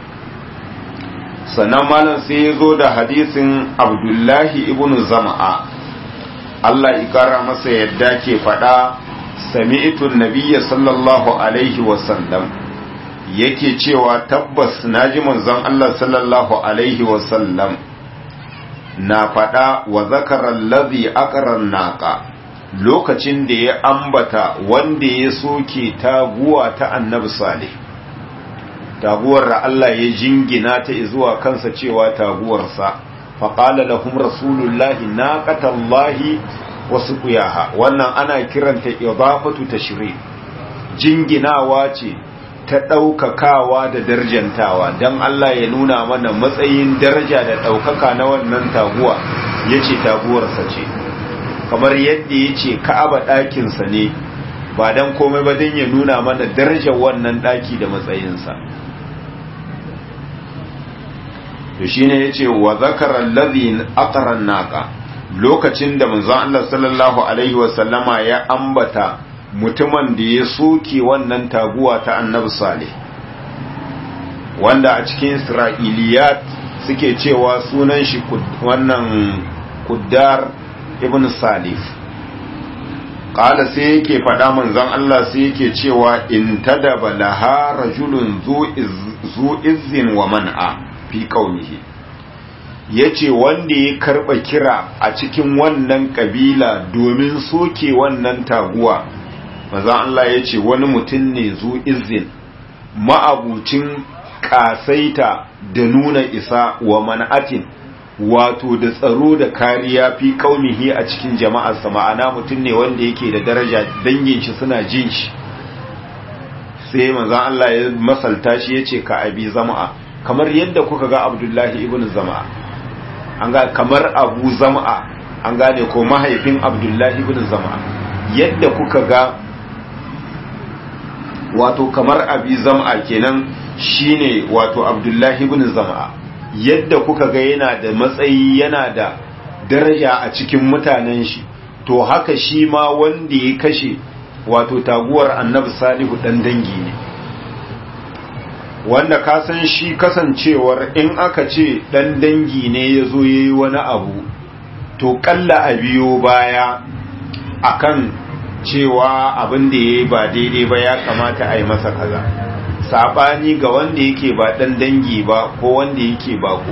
sannan malam sai yazo da hadisin abdullahi ibn zama'a Allah ikara masa yadda ke faɗa sami'tu nabiyya sallallahu alaihi wasallam yake cewa tabbas naji manzon Allah sallallahu alaihi wasallam na faɗa wa zakarar lazi akarar naƙa lokacin da ya ambata wanda ya soke taguwa ta annabi salih taguwar da Allah ya jingina ta zuwa kansa cewa taguwarsa faƙala lahum rasulullahi naqatallahi wasu kuyaha wannan ana kiranta idafatu tashri jinginawa ce ta ɗaukakawa da darjantawa don Allah ya nuna mana matsayin daraja da ɗaukaka na wannan taguwa ya ce taguwarsa ce kamar yadda ya ce ka'aba ɗakinsa ne ba don komai ba don ya nuna mana darajar wannan ɗaki da matsayinsa to shi ne ya ce wa zakarar lazin akarar naka lokacin da manzon Allah sallallahu Alaihi wasallama ya ambata mutumin da ya soke wannan taguwa ta annabi salih wanda a cikin isra'iliyat suke cewa sunan shi wannan kuddar ibn salif ƙala sai yake faɗa manzon Allah sai yake cewa in tadaba laha rajulun zu izin wa man'a fi qaumihi yace wanda ya karɓa kira a cikin wannan ƙabila domin soke wannan taguwa maza Allah ya ce wani mutum ne zu izin ma'abucin kasaita da nuna isa wa man'atin wato da tsaro da kariya fi kaumihi a cikin jama'arsa ma'ana mutum ne wanda yake da daraja dangin shi suna jin shi sai maza Allah ya masalta shi ya ce ka abi zama'a kamar yadda kuka ga abdullahi ibn zama'a an ga kamar abu zama'a an gane ko mahaifin abdullahi ibn zama'a yadda kuka ga wato kamar abi zam'a kenan shine wato abdullahi ibn zam'a yadda kuka ga yana da matsayi yana da daraja a cikin mutanen shi to haka shi ma wanda ya kashe wato taguwar annabi salihu dan dangi ne wanda ka san shi kasancewar in aka ce dan dangi ne ya zo ya yi wani abu to kalla a biyo baya akan cewa abin da ya yi ba daidai ba ya kamata a yi masa kaza saɓani ga wanda yake ba ɗan dangi ba ko wanda yake bako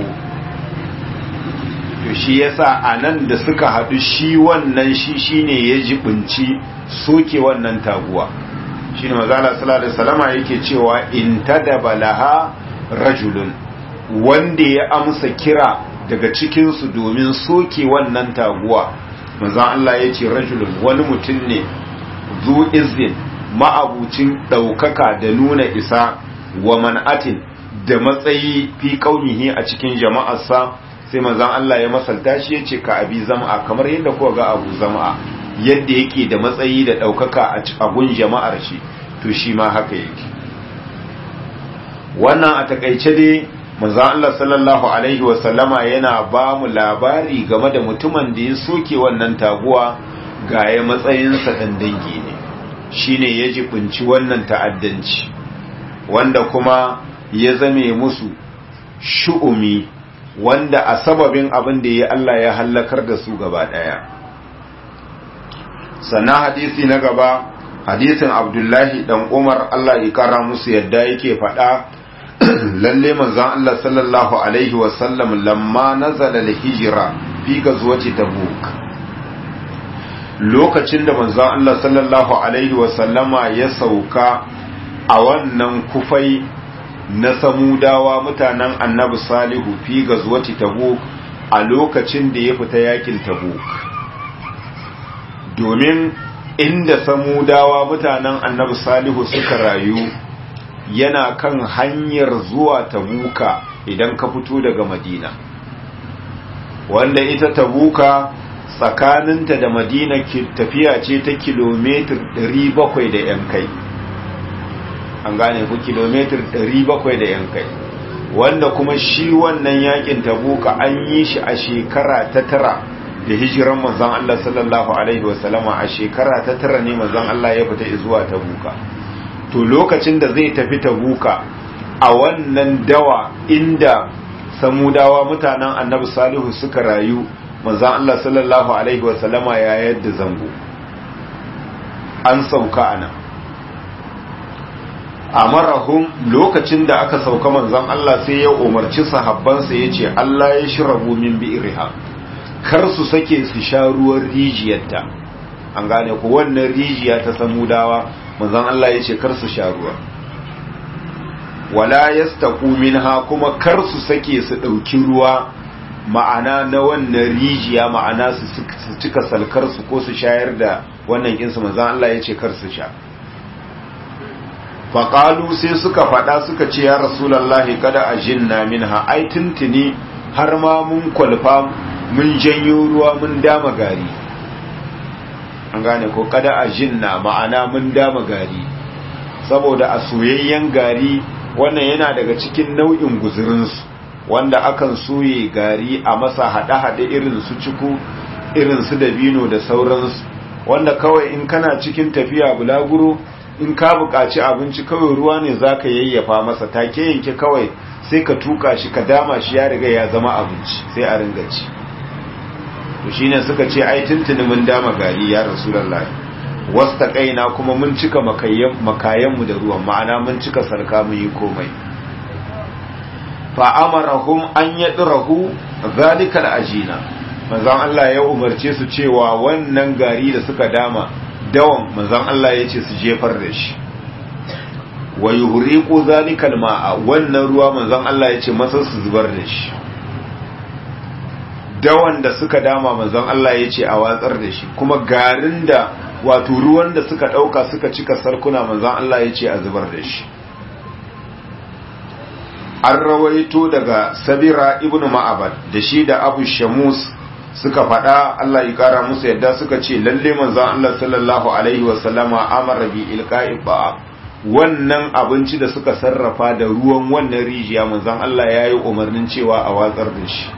to shi yasa a nan da suka haɗu shi wannan shi shine ya jibinci soke wannan taguwa shi ne mazala salatu salama yake cewa in tadaba laha rajulun wanda ya amsa kira daga cikinsu domin soke wannan taguwa manzan Allah ya ce rajulun wani mutum ne zu izin ma'abucin ɗaukaka da nuna isa wa man'atin da matsayi fi kaunihi a cikin jama'arsa sai manzan Allah ya masalta shi ya ce ka abi zama'a kamar yadda kuwa ga abu zama'a yadda yake da matsayi da ɗaukaka a gun jama'ar shi to shi ma haka yake wannan a takaice dai manzan Allah sallallahu alaihi wasallama yana ba mu labari game da mutumin da ya soke wannan taguwa ga ya matsayinsa ɗan dangi ne shi ne ya jibinci wannan ta'addanci wanda kuma ya zame musu shu'umi wanda a sababin abin da ya Allah ya hallakar da su gaba ɗaya sannan hadisi na gaba hadisin abdullahi dan umar Allah ya kara musu yadda yake faɗa lalle manzon Allah sallallahu alaihi wasallam lamma nazala al-hijra fi gazwati tabuk lokacin da manzon Allah sallallahu alaihi wasallama ya sauka a wannan kufai na samudawa mutanen annabi salihu fi gazwati tabuk a lokacin da ya fita yakin tabuk domin inda samudawa mutanen annabi salihu suka rayu yana kan hanyar zuwa tabuka idan ka fito daga madina wanda ita tabuka tsakaninta da madina tafiya ce ta kilomitar 700 da yan kai an gane ku kilomitar 700 da yan kai wanda kuma shi wannan yakin tabuka an yi shi a shekara ta tara da hijiran manzon Allah sallallahu alaihi wasallama a shekara ta tara ne manzon Allah ya fita zuwa tabuka to lokacin da zai tafi tabuka a wannan dawa inda samudawa mutanen annabi salihu suka rayu manzon Allah sallallahu alaihi wasallama ya yadda zango an sauka anan amarahum lokacin da aka sauka manzon Allah sai ya umarci sahabbansa yace Allah ya shirabu min bi'riha kar su sake su sha ruwan rijiyarta an gane ku wannan rijiya ta samudawa manzon Allah yace kar su sha ruwa wala yastaqu minha kuma kar su sake su dauki ruwa ma'ana na wannan rijiya ma'ana su cika salkar su ko su shayar da wannan kinsu manzon Allah yace kar su sha faƙalu sai suka faɗa suka ce ya rasulallahi kada a jinna minha ai tuntuni har ma mun kwalfa mun janyo ruwa mun dama gari an gane ko kada a jinna ma'ana mun dama gari saboda a soyayyen gari wannan yana daga cikin nau'in guzurinsu wanda akan soye gari a masa haɗe-haɗe irin su ciku irin su dabino da sauransu wanda kawai in kana cikin tafiya bulaguro in ka buƙaci abinci kawai ruwa ne za ka yayyafa masa take yanke kawai sai ka tuka shi ka dama shi ya riga ya zama abinci sai a ringa ci to shine suka ce ai tuntuni mun dama gari ya rasulullahi wasta kaina kuma mun cika makayan makayan mu da ruwan ma'ana mun cika sarka mu yi komai fa amarahum an yadrahu zalikal ajina manzon Allah ya umarce su cewa wannan gari da suka dama dawan manzon Allah ya ce su jefar da shi wa yuhriqu zalikal ma'a wannan ruwa manzon Allah ya ce masa su zubar da shi dawan da suka dama manzon Allah ya ce a watsar da shi kuma garin da wato ruwan da suka dauka suka cika sarkuna manzon Allah ya ce a zubar da shi an rawaito daga sabira ibnu ma'abad da shi da abu shamus suka faɗa Allah ya ƙara musu yadda suka ce lalle manzon Allah sallallahu alaihi wasallama amara bi ilqa'i ba wannan abinci da suka sarrafa da ruwan wannan rijiya manzon Allah yayi umarnin cewa a watsar da shi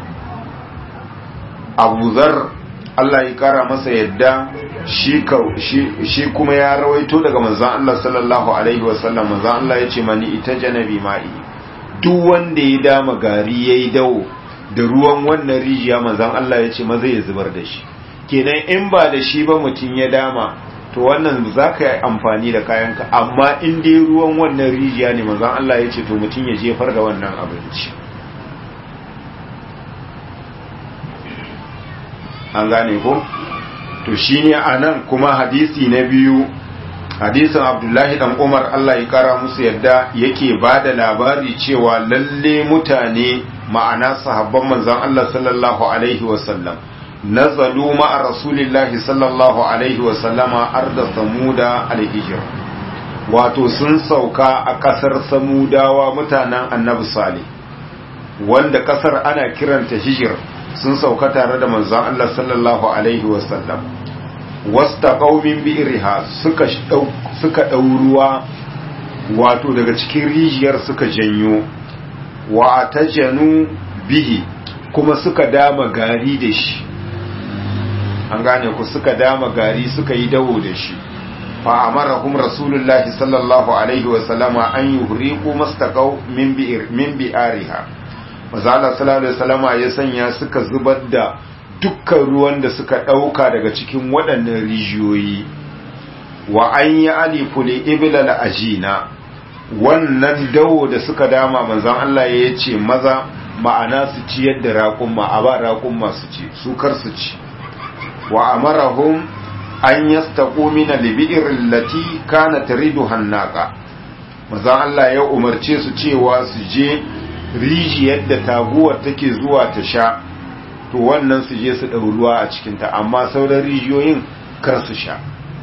Abu Zar Allah ya ƙara masa yadda shi shi kuma ya rawaito daga manzon Allah sallallahu alaihi wasallam manzon Allah ya ce mani ita janabi ma'i duk wanda ya dama gari yayi dawo da ruwan wannan rijiya manzan Allah ya ce maza ya zubar da shi kenan in ba da shi ba mutum ya dama to wannan za ka yi amfani da kayanka amma in dai ruwan wannan rijiya ne manzan Allah ya ce to mutum ya jefar da wannan abinci an gane ko to shine anan kuma hadisi na biyu hadisin abdullahi dan umar Allah ya kara musu yadda yake ba da labari cewa lalle mutane ma'ana sahabban manzon Allah sallallahu alaihi wasallam nazalu ma'a rasulillahi sallallahu alaihi wasallama arda samuda alhijr wato sun sauka a kasar samudawa mutanen annabi salih wanda kasar ana kiranta hijir sun sauka tare da manzon Allah sallallahu alaihi wasallam wasta qaumin bi'riha suka suka ruwa wato daga cikin rijiyar suka janyo wa tajanu bihi kuma suka dama gari da shi an gane ku suka dama gari suka yi dawo da shi fa amarahum rasulullahi sallallahu alaihi wa sallama an yuhriqu mastaqaw min bi'ir min bi'ariha manzo Allah sallallahu alaihi wasallama ya sanya suka zubar da dukkan ruwan da suka ɗauka daga cikin waɗannan rijiyoyi wa an yi alifu li ibilal ajina wannan dawo da suka dama manzon Allah ya ce maza ma'ana su ci yadda raƙumma a ba raƙumma su ci su kar su ci wa amarahum an yastaqu min al-bi'r allati kanat taridu hannaqa manzon Allah ya umarce su cewa su je rijiyar da taguwar take zuwa ta sha to wannan su je su ɗau ruwa a cikinta amma sauran rijiyoyin kar su sha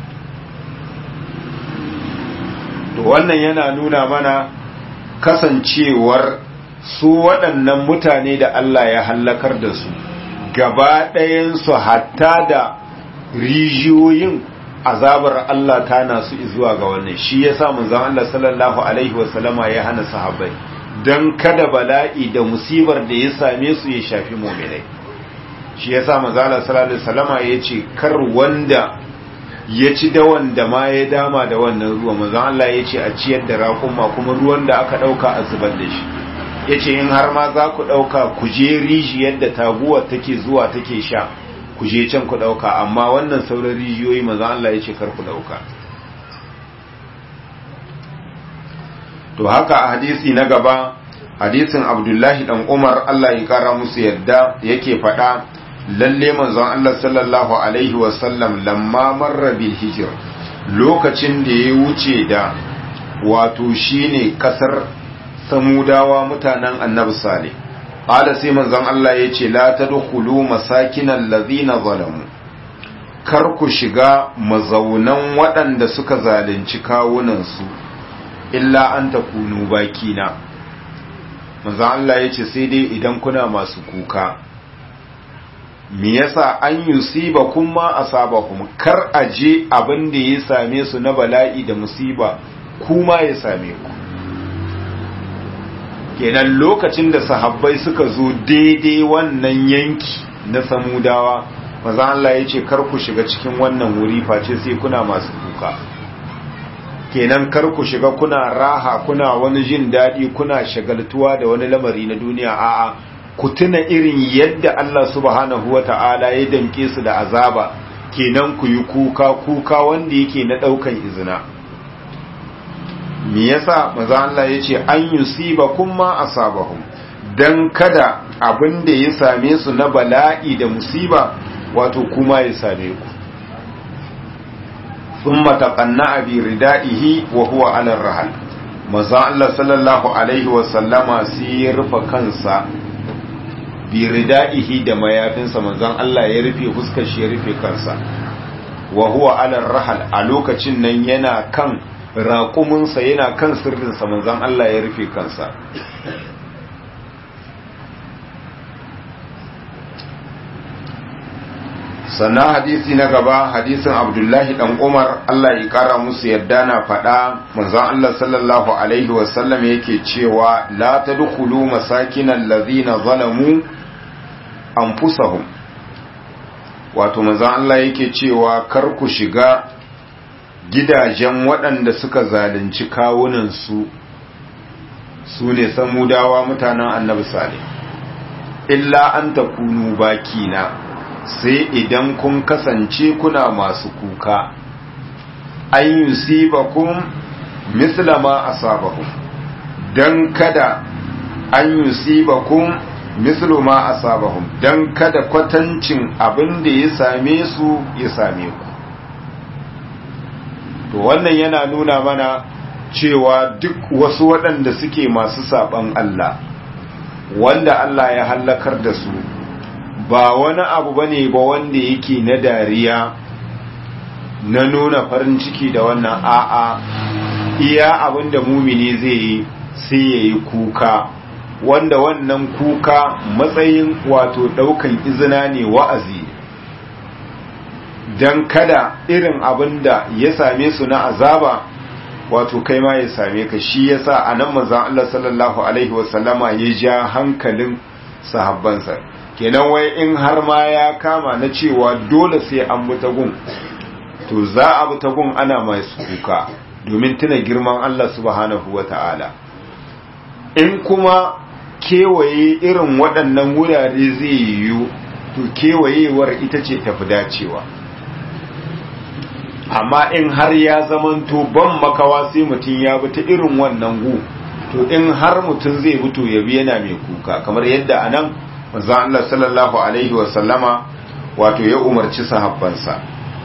to wannan yana nuna mana kasancewar su waɗannan mutane da Allah ya hallakar da su gaba ɗayansu hatta da rijiyoyin azabar Allah ta nasu zuwa ga wannan shi ya sa manzon Allah sallallahu alaihi wasallama ya hana sahabbai don kada bala'i da musibar da ya same su ya shafi muminai shi ya sa manzon Allah sallallahu alaihi wasallama ya ce kar wanda ya ci da wanda ma ya dama da wannan ruwa manzon Allah ya ce a ciyar da raƙuma kuma ruwan da aka ɗauka a zubar da shi ya ce in har ma za ku ɗauka ku je rijiyar da taguwar take zuwa take sha ku je can ku ɗauka amma wannan sauran rijiyoyi manzon Allah ya ce kar ku ɗauka to haka a hadisi na gaba hadisin abdullahi dan umar Allah ya kara musu yadda yake faɗa lalle manzon Allah sallallahu alaihi wasallam lamma marra bil hijr lokacin da ya wuce da wato shine kasar samudawa mutanen annabi salih qala sai manzon Allah yace la tadkhulu masakinal ladina zalamu kar ku shiga mazaunan waɗanda suka zalunci kawunan su illa an takunu bakina manzon Allah yace sai dai idan kuna masu kuka me yasa an yusiba kuma asabakum kar aje abin da ya same su na bala'i da musiba kuma ya same ku kenan lokacin da sahabbai suka zo daidai wannan yanki na samudawa maza Allah ya ce kar ku shiga cikin wannan wuri face sai kuna masu kuka kenan kar ku shiga kuna raha kuna wani jin daɗi kuna shagaltuwa da wani lamari na duniya a'a ku tuna irin yadda Allah subhanahu wa ta'ala ya damke su da azaba kenan ku yi kuka kuka wanda yake na ɗaukan izina me yasa maza Allah ya ce an yusiba kuma asabahum dan kada abin da ya same su na bala'i da musiba wato kuma ya same ku thumma taqanna bi ridaihi wa huwa ala rahal maza Allah sallallahu alaihi wa sallama sai ya rufe kansa bi ridaihi da mayafinsa manzon Allah ya rufe fuskar shi ya rufe kansa wa huwa ala rahal a lokacin nan yana kan raƙuminsa yana kan sirrinsa manzan Allah ya rufe kansa sannan hadisi na gaba hadisin abdullahi dan umar Allah ya kara musu yadda na faɗa manzan Allah sallallahu alaihi wasallam yake cewa la tadkhulu masakinal ladhina zalamu anfusahum wato manzan Allah yake cewa kar ku shiga gidajen waɗanda suka zalunci kawunansu su ne samudawa mutanen annabi sale illa an ta kunu bakina sai idan kun kasance kuna masu kuka an yusibakum mislama asabahum dan kada an yusibakum mislu ma asabahum dan kada kwatancin abin da ya same su ya same ku to wannan yana nuna mana cewa duk wasu waɗanda suke masu saɓan Allah wanda Allah ya hallakar da su ba wani abu bane ba wanda yake na dariya na nuna farin ciki da wannan a'a iya abin da mumini zai yi sai ya yi kuka wanda wannan kuka matsayin wato ɗaukan izina ne wa'azi don kada irin abin da ya same su na azaba wato kai ma ya same ka shi yasa a nan manzan Allah sallallahu Alaihi wasallama ya ja hankalin sahabbansa kenan wai in har ma ya kama na cewa dole sai an bi gun to za a bi gun ana masu kuka domin tuna girman Allah subhanahu wa ta'ala in kuma kewaye irin waɗannan wurare zai yiwu to kewayewar ita ce tafi dacewa amma in har ya zamanto ban makawa sai mutum ya bi ta irin wannan gu to in har mutum zai fito ya bi yana mai kuka kamar yadda anan manzon Allah sallallahu alaihi wa sallama wato ya umarci sahabbansa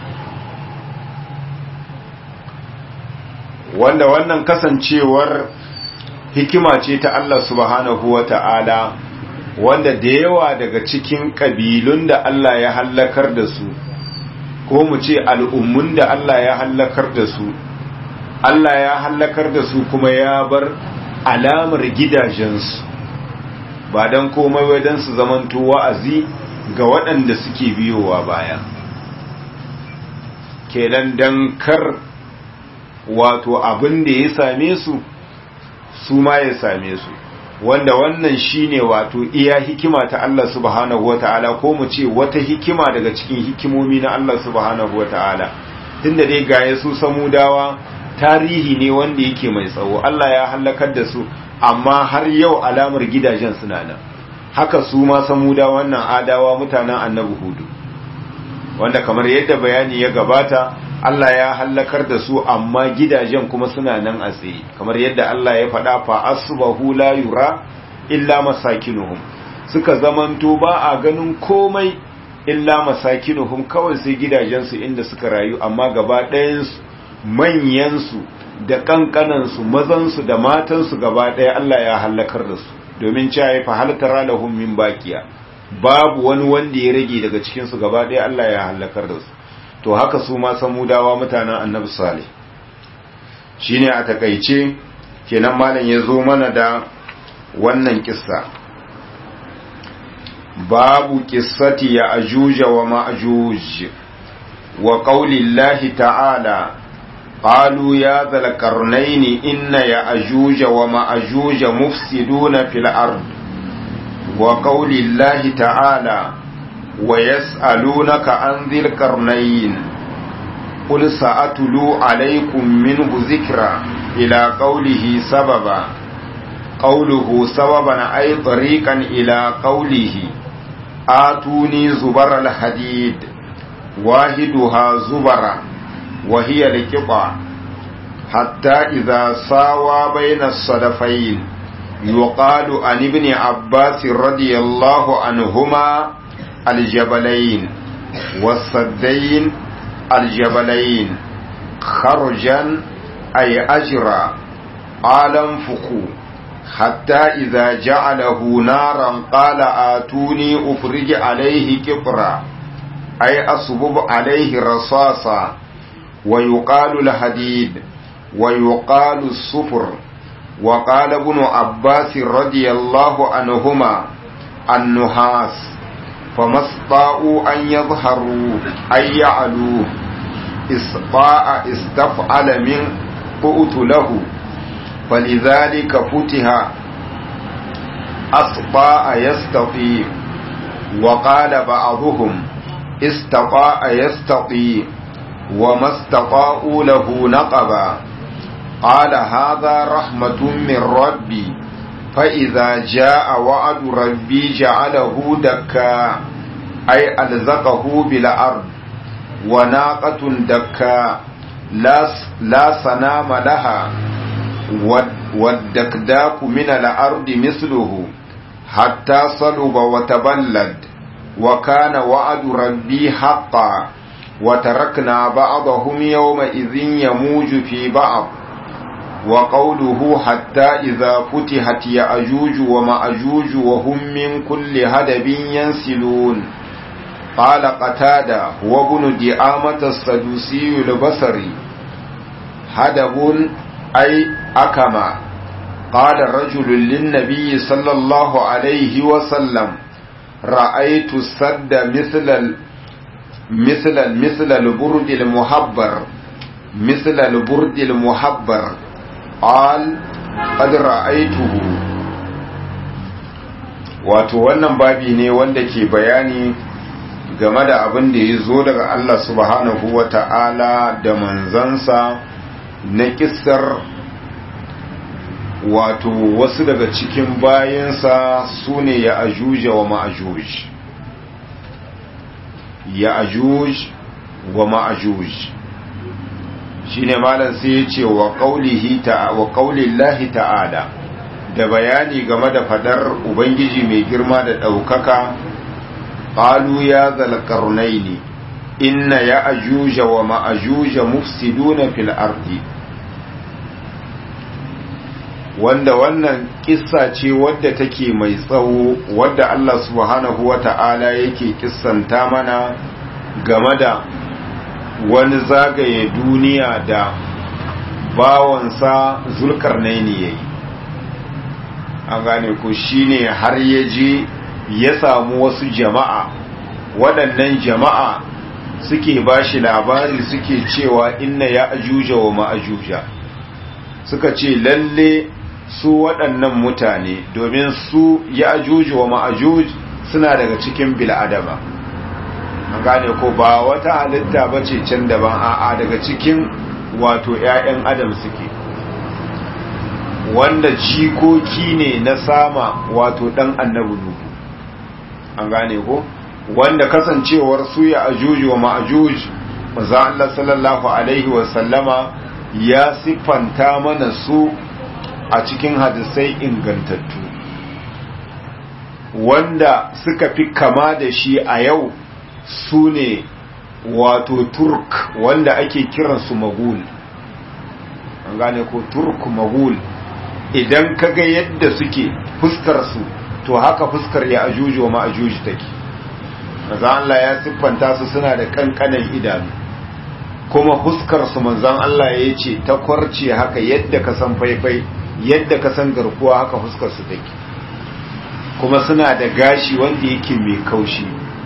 wanda wannan kasancewar hikima ce ta Allah subhanahu wa ta'ala wanda da yawa daga cikin ƙabilun da Allah ya hallakar da su ko mu ce al'ummun da Allah ya hallakar da su Allah ya hallakar da su kuma ya bar alamar gidajensu ba don komai wajen su zamanto wa'azi ga waɗanda suke biyowa baya kenan don kar wato abin da ya same su su ma ya same su wanda wannan shine wato iya hikima ta Allah subhanahu wata'ala ko mu ce wata hikima daga cikin hikimomi na Allah subhanahu wata'ala tunda dai gaye su samudawa tarihi ne wanda yake mai tsawo Allah ya halakar da su amma har yau alamar gidajen suna nan haka su ma samuda wannan adawa mutanen annabi hudu wanda kamar yadda bayani ya gabata Allah ya hallakar da su amma gidajen kuma suna nan a tsaye kamar yadda Allah ya faɗa fa asbahu la yura illa masakinuhum suka zamanto ba a ganin komai illa masakinuhum kawai sai gidajensu inda suka rayu amma gaba ɗayansu manyansu da kankanansu mazansu da matansu gaba ɗaya Allah ya hallakar da su domin cewa fa hal tara lahum min baqiya babu wani wanda ya rage daga cikin su gaba ɗaya Allah ya hallakar da su to haka su ma samudawa mutanen annabi salih shine a takaice kenan malam ya zo mana da wannan kissa babu kissati ya ajuja wa ma'juj wa qaulillahi ta'ala قالوا يا ذا القرنين إن يأجوج ومأجوج مفسدون في الأرض وقول الله تعالى ويسألونك عن ذي القرنين قل سأتلو عليكم منه ذكرا إلى قوله سببا قوله سببا أي طريقا إلى قوله آتوني زبر الحديد واحدها زبرا وهي القطع حتى إذا ساوى بين الصدفين يقال عن ابن عباس رضي الله عنهما الجبلين والسدين الجبلين خرجا أي أجرا قال انفقوا حتى إذا جعله نارا قال آتوني أفرج عليه كبرا أي أصبب عليه رصاصا ويقال الحديد ويقال الصفر وقال ابن عباس رضي الله عنهما النحاس فما استطاعوا أن يظهروا أن يعلوه استطاع استفعل من قؤت له فلذلك فتح أستطاع يستطيع وقال بعضهم استطاع يستطيع وما استطاعوا له نقبا قال هذا رحمة من ربي فإذا جاء وعد ربي جعله دكا أي ألزقه بالأرض وناقة دكا لا, لا سنام لها والدكداك من الأرض مثله حتى صلب وتبلد وكان وعد ربي حقا وتركنا بعضهم يومئذ يموج في بعض وقوله حتى إذا فتحت يأجوج ومأجوج وهم من كل هدب ينسلون قال قتادة هو ابن دعامة السدوسي البصري هدب أي أكما قال رجل للنبي صلى الله عليه وسلم رأيت السد مثل مثل مثل البرد المحبر مثل البرد المحبر قال قد رأيته wato wannan babi ne wanda ke bayani game da abin da ya zo daga Allah subhanahu wa ta'ala da manzansa na kisar wato wasu daga cikin bayansa su ne ya ajuja wa ma'ajuj ya ajuj wa ma'ajuj shine malam sai ya ce wa qaulihi ta wa qaulillahi ta'ala da bayani game da fadar ubangiji mai girma da daukaka qalu ya zal qarnaini inna ya ajuja wa ma'ajuja mufsiduna fil ardi wanda wannan kissa ce wadda take mai tsawo wadda Allah subhanahu wata'ala yake kissanta mana game da wani zagaye duniya da bawansa zulkarnaini yayi an gane ko shine har ya je ya samu wasu jama'a waɗannan jama'a suke bashi labari suke cewa inna ya ajuja wa ma'ajuja suka ce lalle su waɗannan mutane domin su ya ajuji wa ma'ajuj suna daga cikin bil'adama an gane ko ba wata halitta ba ce can daban a'a daga cikin wato 'ya'yan adam suke wanda jikoki ne na sama wato ɗan annabi nuhu an gane ko wanda kasancewar su ya ajuji wa ma'ajuj maza Allah sallallahu alaihi wasallama ya siffanta mana su a cikin hadisai ingantattu wanda suka fi kama da shi a yau su ne wato turk wanda ake kiransu magul an gane ko turk magul idan kaga yadda suke fuskarsu to haka fuskar ya ajuji wa ma'ajuji take maza Allah ya siffanta su suna da kankanan idanu kuma fuskarsu manzan Allah ya ce ta kwarce haka yadda ka san faifai yadda ka san garkuwa haka fuskarsu take kuma suna da gashi wanda yake mai kaushi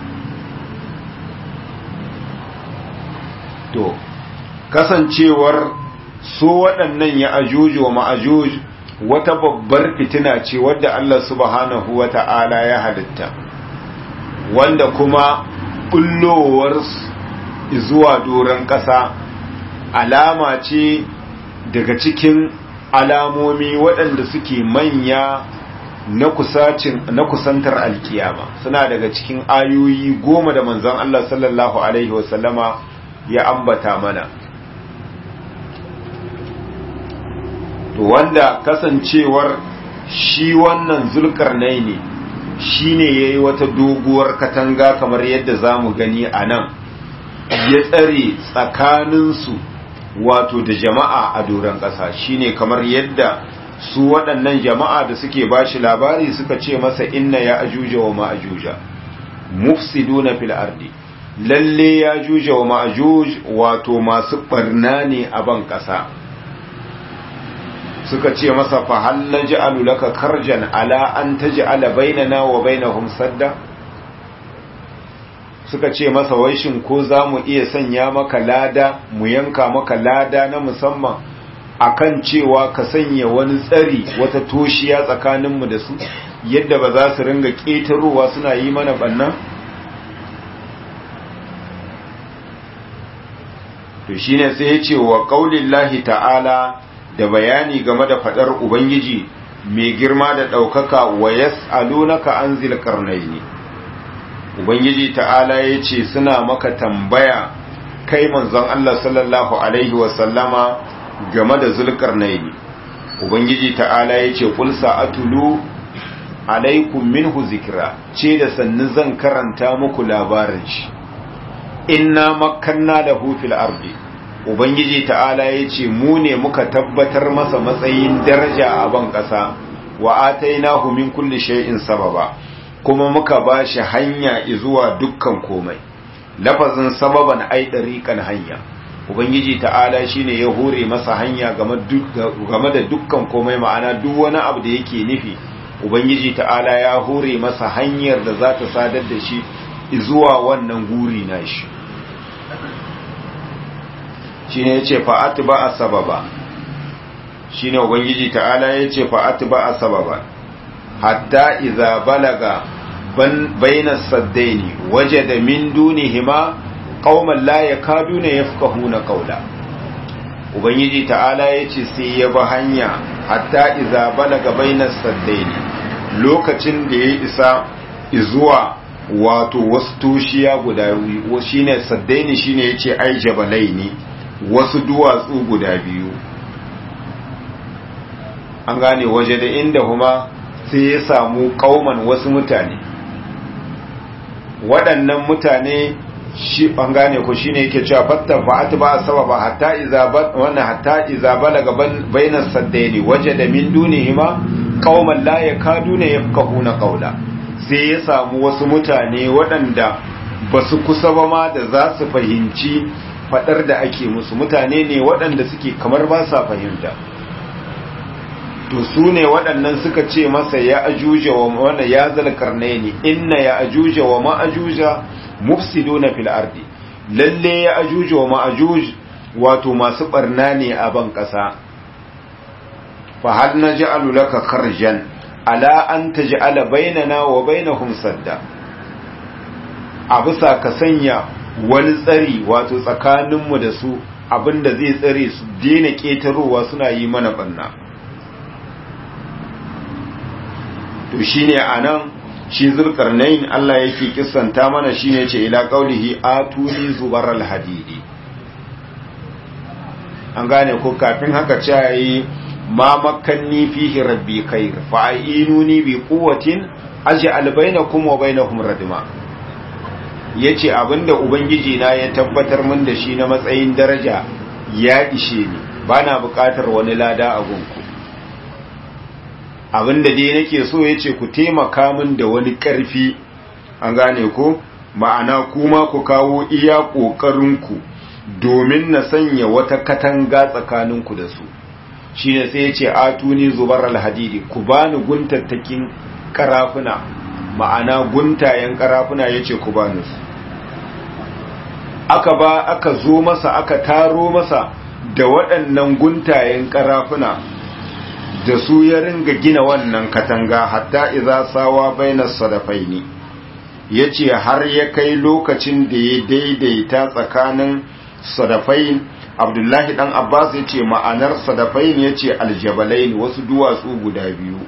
to kasancewar su waɗannan ya ajuji wa ma'ajuj wata babbar fitina ce wadda Allah subhanahu wa ta'ala ya halitta wanda kuma bullowar zuwa doron ƙasa alama ce daga cikin alamomi waɗanda suke manya na kusantar alkiyama suna daga cikin ayoyi goma da manzon Allah sallallahu Alaihi wasallama ya ambata mana to wanda kasancewar shi wannan zulkarnai ne shi ne ya yi wata doguwar katanga kamar yadda za mu gani a nan ya tsare tsakaninsu wato da jama'a a doron ƙasa shi ne kamar yadda su waɗannan jama'a da suke ba shi labari suka ce masa inna ya ajuja wa ma'ajuja mufsiduna fil ardi lalle ya juja wa ma'ajuj wato masu barna ne a ban ƙasa suka ce masa fa hal naj'alu laka karjan ala an taj'ala bainana wa bainahum sadda suka ce masa wai shin ko zamu iya sanya maka lada mu yanka maka lada na musamman akan cewa ka sanya wani tsari wata toshiya tsakaninmu da su yadda ba za su ringa ƙetarowa suna yi mana bannan to shine sai ya ce wa qaulillahi ta'ala da bayani game da fadar ubangiji mai girma da daukaka wa yas'alunaka an zil qarnaini ubangiji ta'ala yace suna maka tambaya kai manzon Allah sallallahu alaihi wa sallama game da zulqarnaini ubangiji ta'ala yace qul sa'atulu alaikum minhu zikra ce da sannu zan karanta muku labarin shi inna makanna lahu fil ardi ubangiji ta'ala yace mu ne muka tabbatar masa matsayin daraja a ban kasa wa atainahu min kulli shay'in sababa kuma muka bashi hanya zuwa dukkan komai lafazin sababan ai dariqan hanya ubangiji ta'ala shine ya hore masa hanya game da dukkan komai ma'ana duk wani abu da yake nufi ubangiji ta'ala ya hore masa hanyar da za ta sadar da shi zuwa wannan guri na shi shi ne ya ce fa'ati ba a sababa shi ne ubangiji ta'ala ya ce fa'ati ba a sababa hatta iza balaga baina saddaini waje da min dunihima qauman la yakaduna yafqahuna qawla ubangiji ta'ala yace sai ya ba hanya hatta iza balaga bainas saddaini lokacin da ya isa zuwa wato wasu tushiya guda biyu shine saddaini shine yace ai jabalaini wasu duwatsu guda biyu an gane waje da inda huma sai ya samu kauman wasu mutane waɗannan mutane shi an gane ku shine yake cewa fatta fa'at ba sababa hatta iza wannan hatta iza balaga bainas saddaini wajada min dunihima qauman la yakaduna yafqahuna qawla sai ya samu wasu mutane waɗanda ba su kusa ba ma da za su fahimci fadar da ake musu mutane ne waɗanda suke kamar ba sa fahimta to su ne waɗannan suka ce masa ya ajuja wa wanda ya zalkarne ne inna ya ajuja wa ma'ajuja mufsiduna fil ardi lalle ya ajuja wa ma'ajuj wato masu barna ne a ban ƙasa fa hal naj'alu laka kharjan ala an taj'ala bainana wa bainahum sadda a bisa ka sanya wani tsari wato tsakaninmu da su abinda zai tsare su daina ƙetarowa suna yi mana banna to shine anan shi zulkarnain Allah yake kissanta mana shine yace ila qaulihi atuni zubaral hadidi an gane ko kafin haka ce yayi ma makkanni fihi rabbi khair fa ainuni bi quwwatin aj'al bainakum wa bainahum radma yace abinda ubangiji na ya tabbatar min da shi na matsayin daraja ya ishe ni bana buƙatar wani lada a gunku abinda dai nake so yace ku taimaka min da wani ƙarfi an gane ko ma'ana kuma ku kawo iya ƙoƙarinku domin na sanya wata katanga tsakaninku da su shine sai yace atuni zubar alhadidi ku bani guntattakin karafuna ma'ana guntayen karafuna yace ku bani su aka ba aka zo masa aka taro masa da waɗannan guntayen karafuna da su ya ringa gina wannan katanga hatta iza sawa bainas sadafaini yace har ya kai lokacin da ya daidaita tsakanin sadafain abdullahi dan abbas yace ma'anar sadafain yace aljabalain wasu duwatsu guda biyu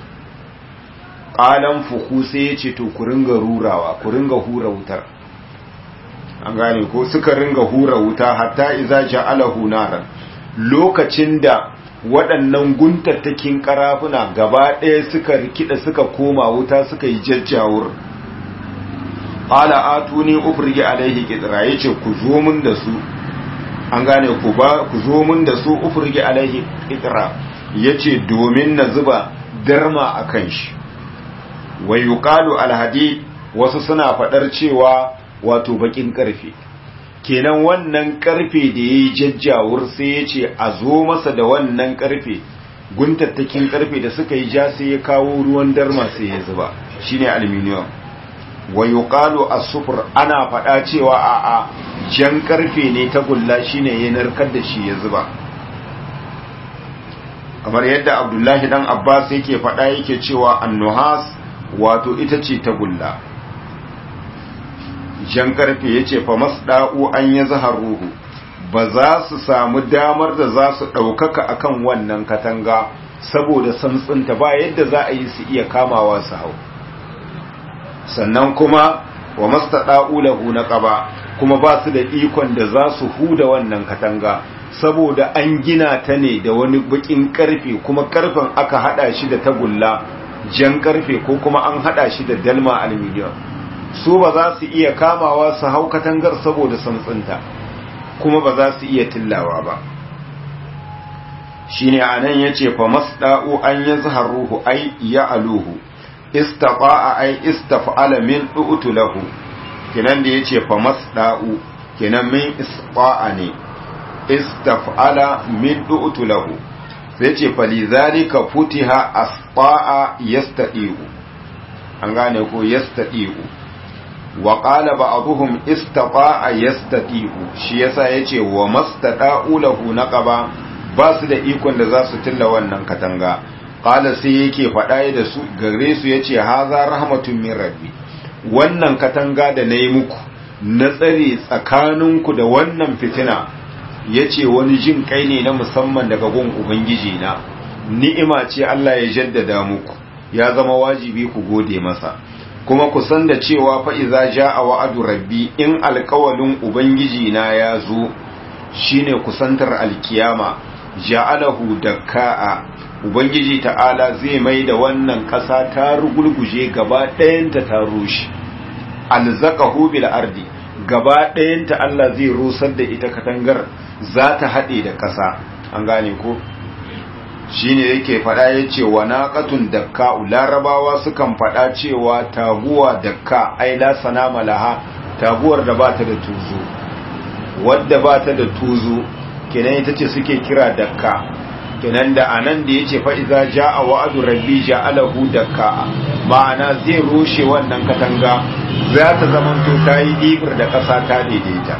qalan fuku sai yace to ku ringa rurawa ku ringa hura wutar an gane ko suka ringa hura wuta hatta iza ja'alahu naran lokacin da waɗannan guntattakin karafuna gaba ɗaya suka rikida suka koma wuta suka yi jajjawur qala atuni ufrigi alaihi qitra yace ku zo mun da su an gane ku ba ku zo mun da su ufrigi alaihi qitra yace domin na zuba darma akan shi wa yuqalu alhadid wasu suna fadar cewa wato bakin karfe kenan wannan karfe da yayi jajjawur sai yace a zo masa da wannan karfe guntattakin karfe da suka yi ja sai ya kawo ruwan darma sai ya zuba shine aluminium wa yuqalu as-sufr ana fada cewa a a jan karfe ne ta gulla shine ya narkar da shi ya zuba kamar yadda Abdullahi dan Abbas yake fada yake cewa an-nuhas wato ita ce ta gulla jan karfe yace fa masda'u an yazharuhu ba za su samu damar da za su ɗaukaka akan wannan katanga saboda santsinta ba yadda za a yi su iya kamawa su hau sannan kuma wa mastada'u lahu naqaba kuma ba su da ikon da za su huda wannan katanga saboda an gina ta ne da wani bakin karfe kuma karfen aka hada shi da tagulla jan karfe ko kuma an hada shi da dalma aluminium su ba za su iya kamawa su hau katangar saboda santsinta kuma ba za su iya tillawa ba shine anan yace fa masda'u an yazharuhu ay ya'aluhu istaqa'a ay istaf'ala min u'tu lahu kenan da yace fa masda'u kenan min isqa'a ne istaf'ala min u'tu lahu sai yace fa lidhalika futiha asqa'a yastadi'u an gane ko yastadi'u wa qala ba'dhum istaqa'a yastadi'u shi yasa yace wa mastada'u lahu naqaba ba su da ikon da za su tilla wannan katanga qala sai yake faɗa da su gare su yace haza rahmatun min rabbi wannan katanga da nayi muku na tsare tsakaninku da wannan fitina yace wani jin kai ne na musamman daga gun ubangiji na ni'ima ce Allah ya jaddada muku ya zama wajibi ku gode masa kuma ku san da cewa fa iza jaa wa'adu rabbi in alqawlin ubangiji na ya zo shine kusantar alkiyama ja'alahu dakka'a ubangiji ta'ala zai mai da wannan ƙasa ta rugulguje gaba ɗayanta ta rushe alzaqahu bil ardi gaba ɗayanta Allah zai rusar da ita katangar za ta haɗe da ƙasa an gane ko shine yake faɗa yace wa naqatun dakka larabawa sukan faɗa cewa taguwa dakka ai la sanama laha taguwar da ba ta da tuzo wadda ba ta da tuzo kenan ita ce suke kira dakka kenan da anan da yace fa iza jaa wa'du rabbi ja'alahu dakka ma'ana zai rushe wannan katanga za ta zamanto ta yi ibir da ƙasa ta daidaita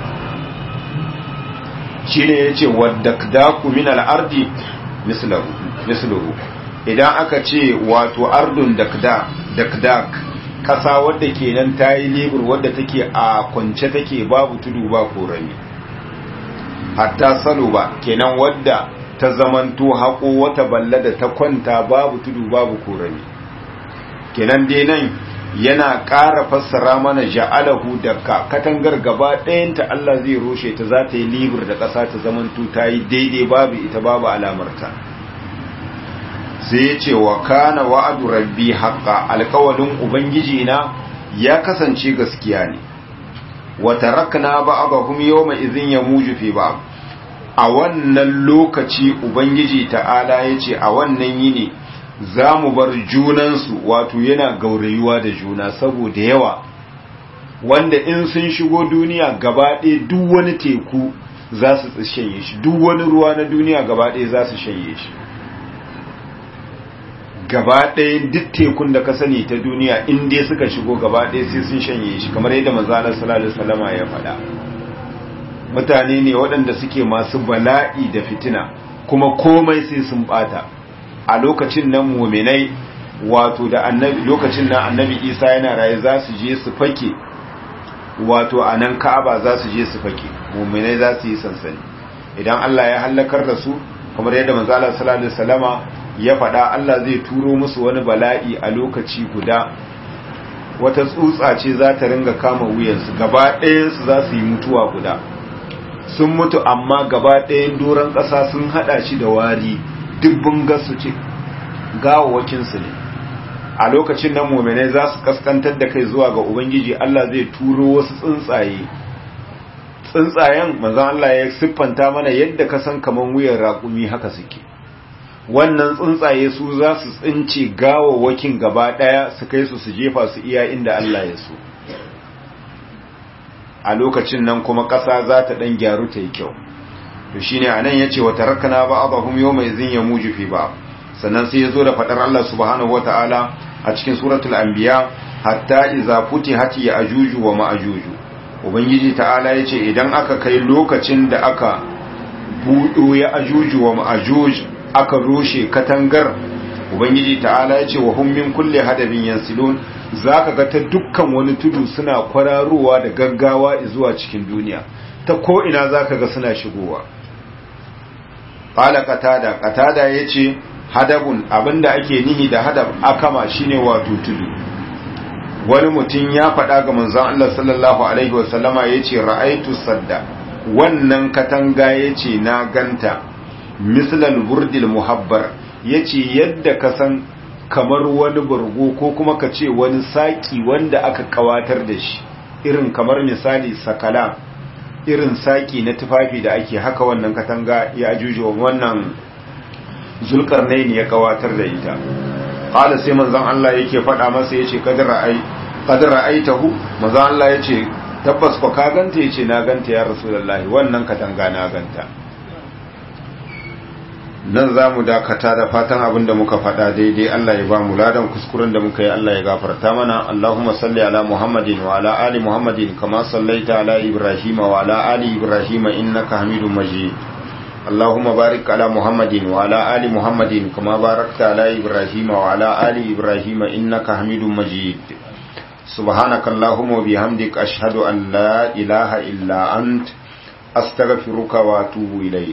shine yace waddakdaku min al-ardi mislahu misluhu idan aka ce wato ardun dakda dakdak ƙasa wadda kenan ta yi libur wadda take a kwance take babu tudu ba korami hatta salo ba kenan wadda ta zamanto haƙo wata balla da ta kwanta babu tudu babu korami kenan dai nan yana ƙara fassara mana ja'alahu dakka katangar gaba ɗayanta Allah zai roshe ta za ta yi libur da ƙasa ta zamanto ta yi daidai babu ita babu alamarta sai ya ce wa kana wa'adu rabbi haqqa alƙawalin ubangiji na ya kasance gaskiya ne wa tarakna ba'dahum yawma idhin yamuju fi ba'd a wannan lokaci ubangiji ta'ala yace a wannan yini za mu bar junansu wato yana gaurayuwa da juna saboda yawa wanda in sun shigo duniya gaba ɗaya duk wani teku za su shanye shi duk wani ruwa na duniya gaba ɗaya za su shanye shi gaba ɗaya duk tekun da ka sani ta duniya in dai suka shigo gaba ɗaya sai sun shanye shi kamar yadda manzalar salallahu salama ya faɗa mutane ne waɗanda suke masu bala'i da fitina kuma komai sai sun ɓata a lokacin nan muminai wato da annabi lokacin nan annabi isa yana raye za su je su fake wato a nan ka'aba za su je su fake muminai za su yi sansani idan allah ya hallakar da su kamar yadda manzalar salallahu salama ya faɗa Allah zai turo musu wani bala'i a lokaci guda wata tsutsa ce za ta ringa kama wuyansu gaba ɗayansu za su yi mutuwa guda sun mutu amma gaba ɗayan doron ƙasa sun haɗa shi da wari dubbin gasu ce gawawakinsu ne a lokacin nan mominai za su kaskantar da kai zuwa ga ubangiji Allah zai turo wasu tsuntsaye tsuntsayen manzan Allah ya siffanta mana yadda ka san kaman wuyan raƙumi haka suke wannan tsuntsaye su za su tsince gawawwakin gaba daya su kai su su jefa su iya inda Allah ya so a lokacin nan kuma ƙasa za ta ɗan gyaru ta yi kyau to shi ne a nan ya ce wata rakana ba a bahum yau mai zin ya muju fi ba sannan sai ya zo da faɗar Allah subhanahu wa ta'ala a cikin suratul anbiya hatta iza futi hati ya ajuju wa ma'ajuju ubangiji ta'ala ya ce idan aka kai lokacin da aka buɗo ya ajuju wa ma'ajuju aka rushe katangar ubangiji ta'ala ya ce wa hum min kulli hadabin yansilun zaka ga ta dukkan wani tudu suna kwararowa da gaggawa zuwa cikin duniya ta ko ina zaka ga suna shigowa qala qatada qatada yace hadabun abinda ake nihi da hadab akama shine wato tudu wani mutum ya faɗa ga manzon Allah sallallahu alaihi wasallama yace ra'aitu sadda wannan katanga yace na ganta mislal burdil muhabbar yace yadda ka san kamar wani burgo ko kuma ka ce wani saki wanda aka kawatar da shi irin kamar misali sakala irin saki na tufafi da ake haka wannan katanga ya ajuju wannan zulkarnaini ya kawatar da ita qala sai manzon Allah yake faɗa masa yace kadar ra'ai kadar ra'aitahu manzon Allah yace tabbas ko ka ganta yace na ganta ya rasulullahi wannan katanga na ganta nan za mu dakata da fatan abin da muka faɗa daidai Allah ya ba mu ladan kuskuren da muka yi Allah ya gafarta mana Allahumma salli ala Muhammadin wa ala ali Muhammadin kama sallaita ala Ibrahim wa ala ali Ibrahim innaka Hamidum Majid Allahumma barik ala Muhammadin wa ala ali Muhammadin kama barakta ala Ibrahim wa ala ali Ibrahim innaka Hamidum Majid سبحانك اللهم وبحمدك أشهد أن لا إله إلا أنت أستغفرك وأتوب إليك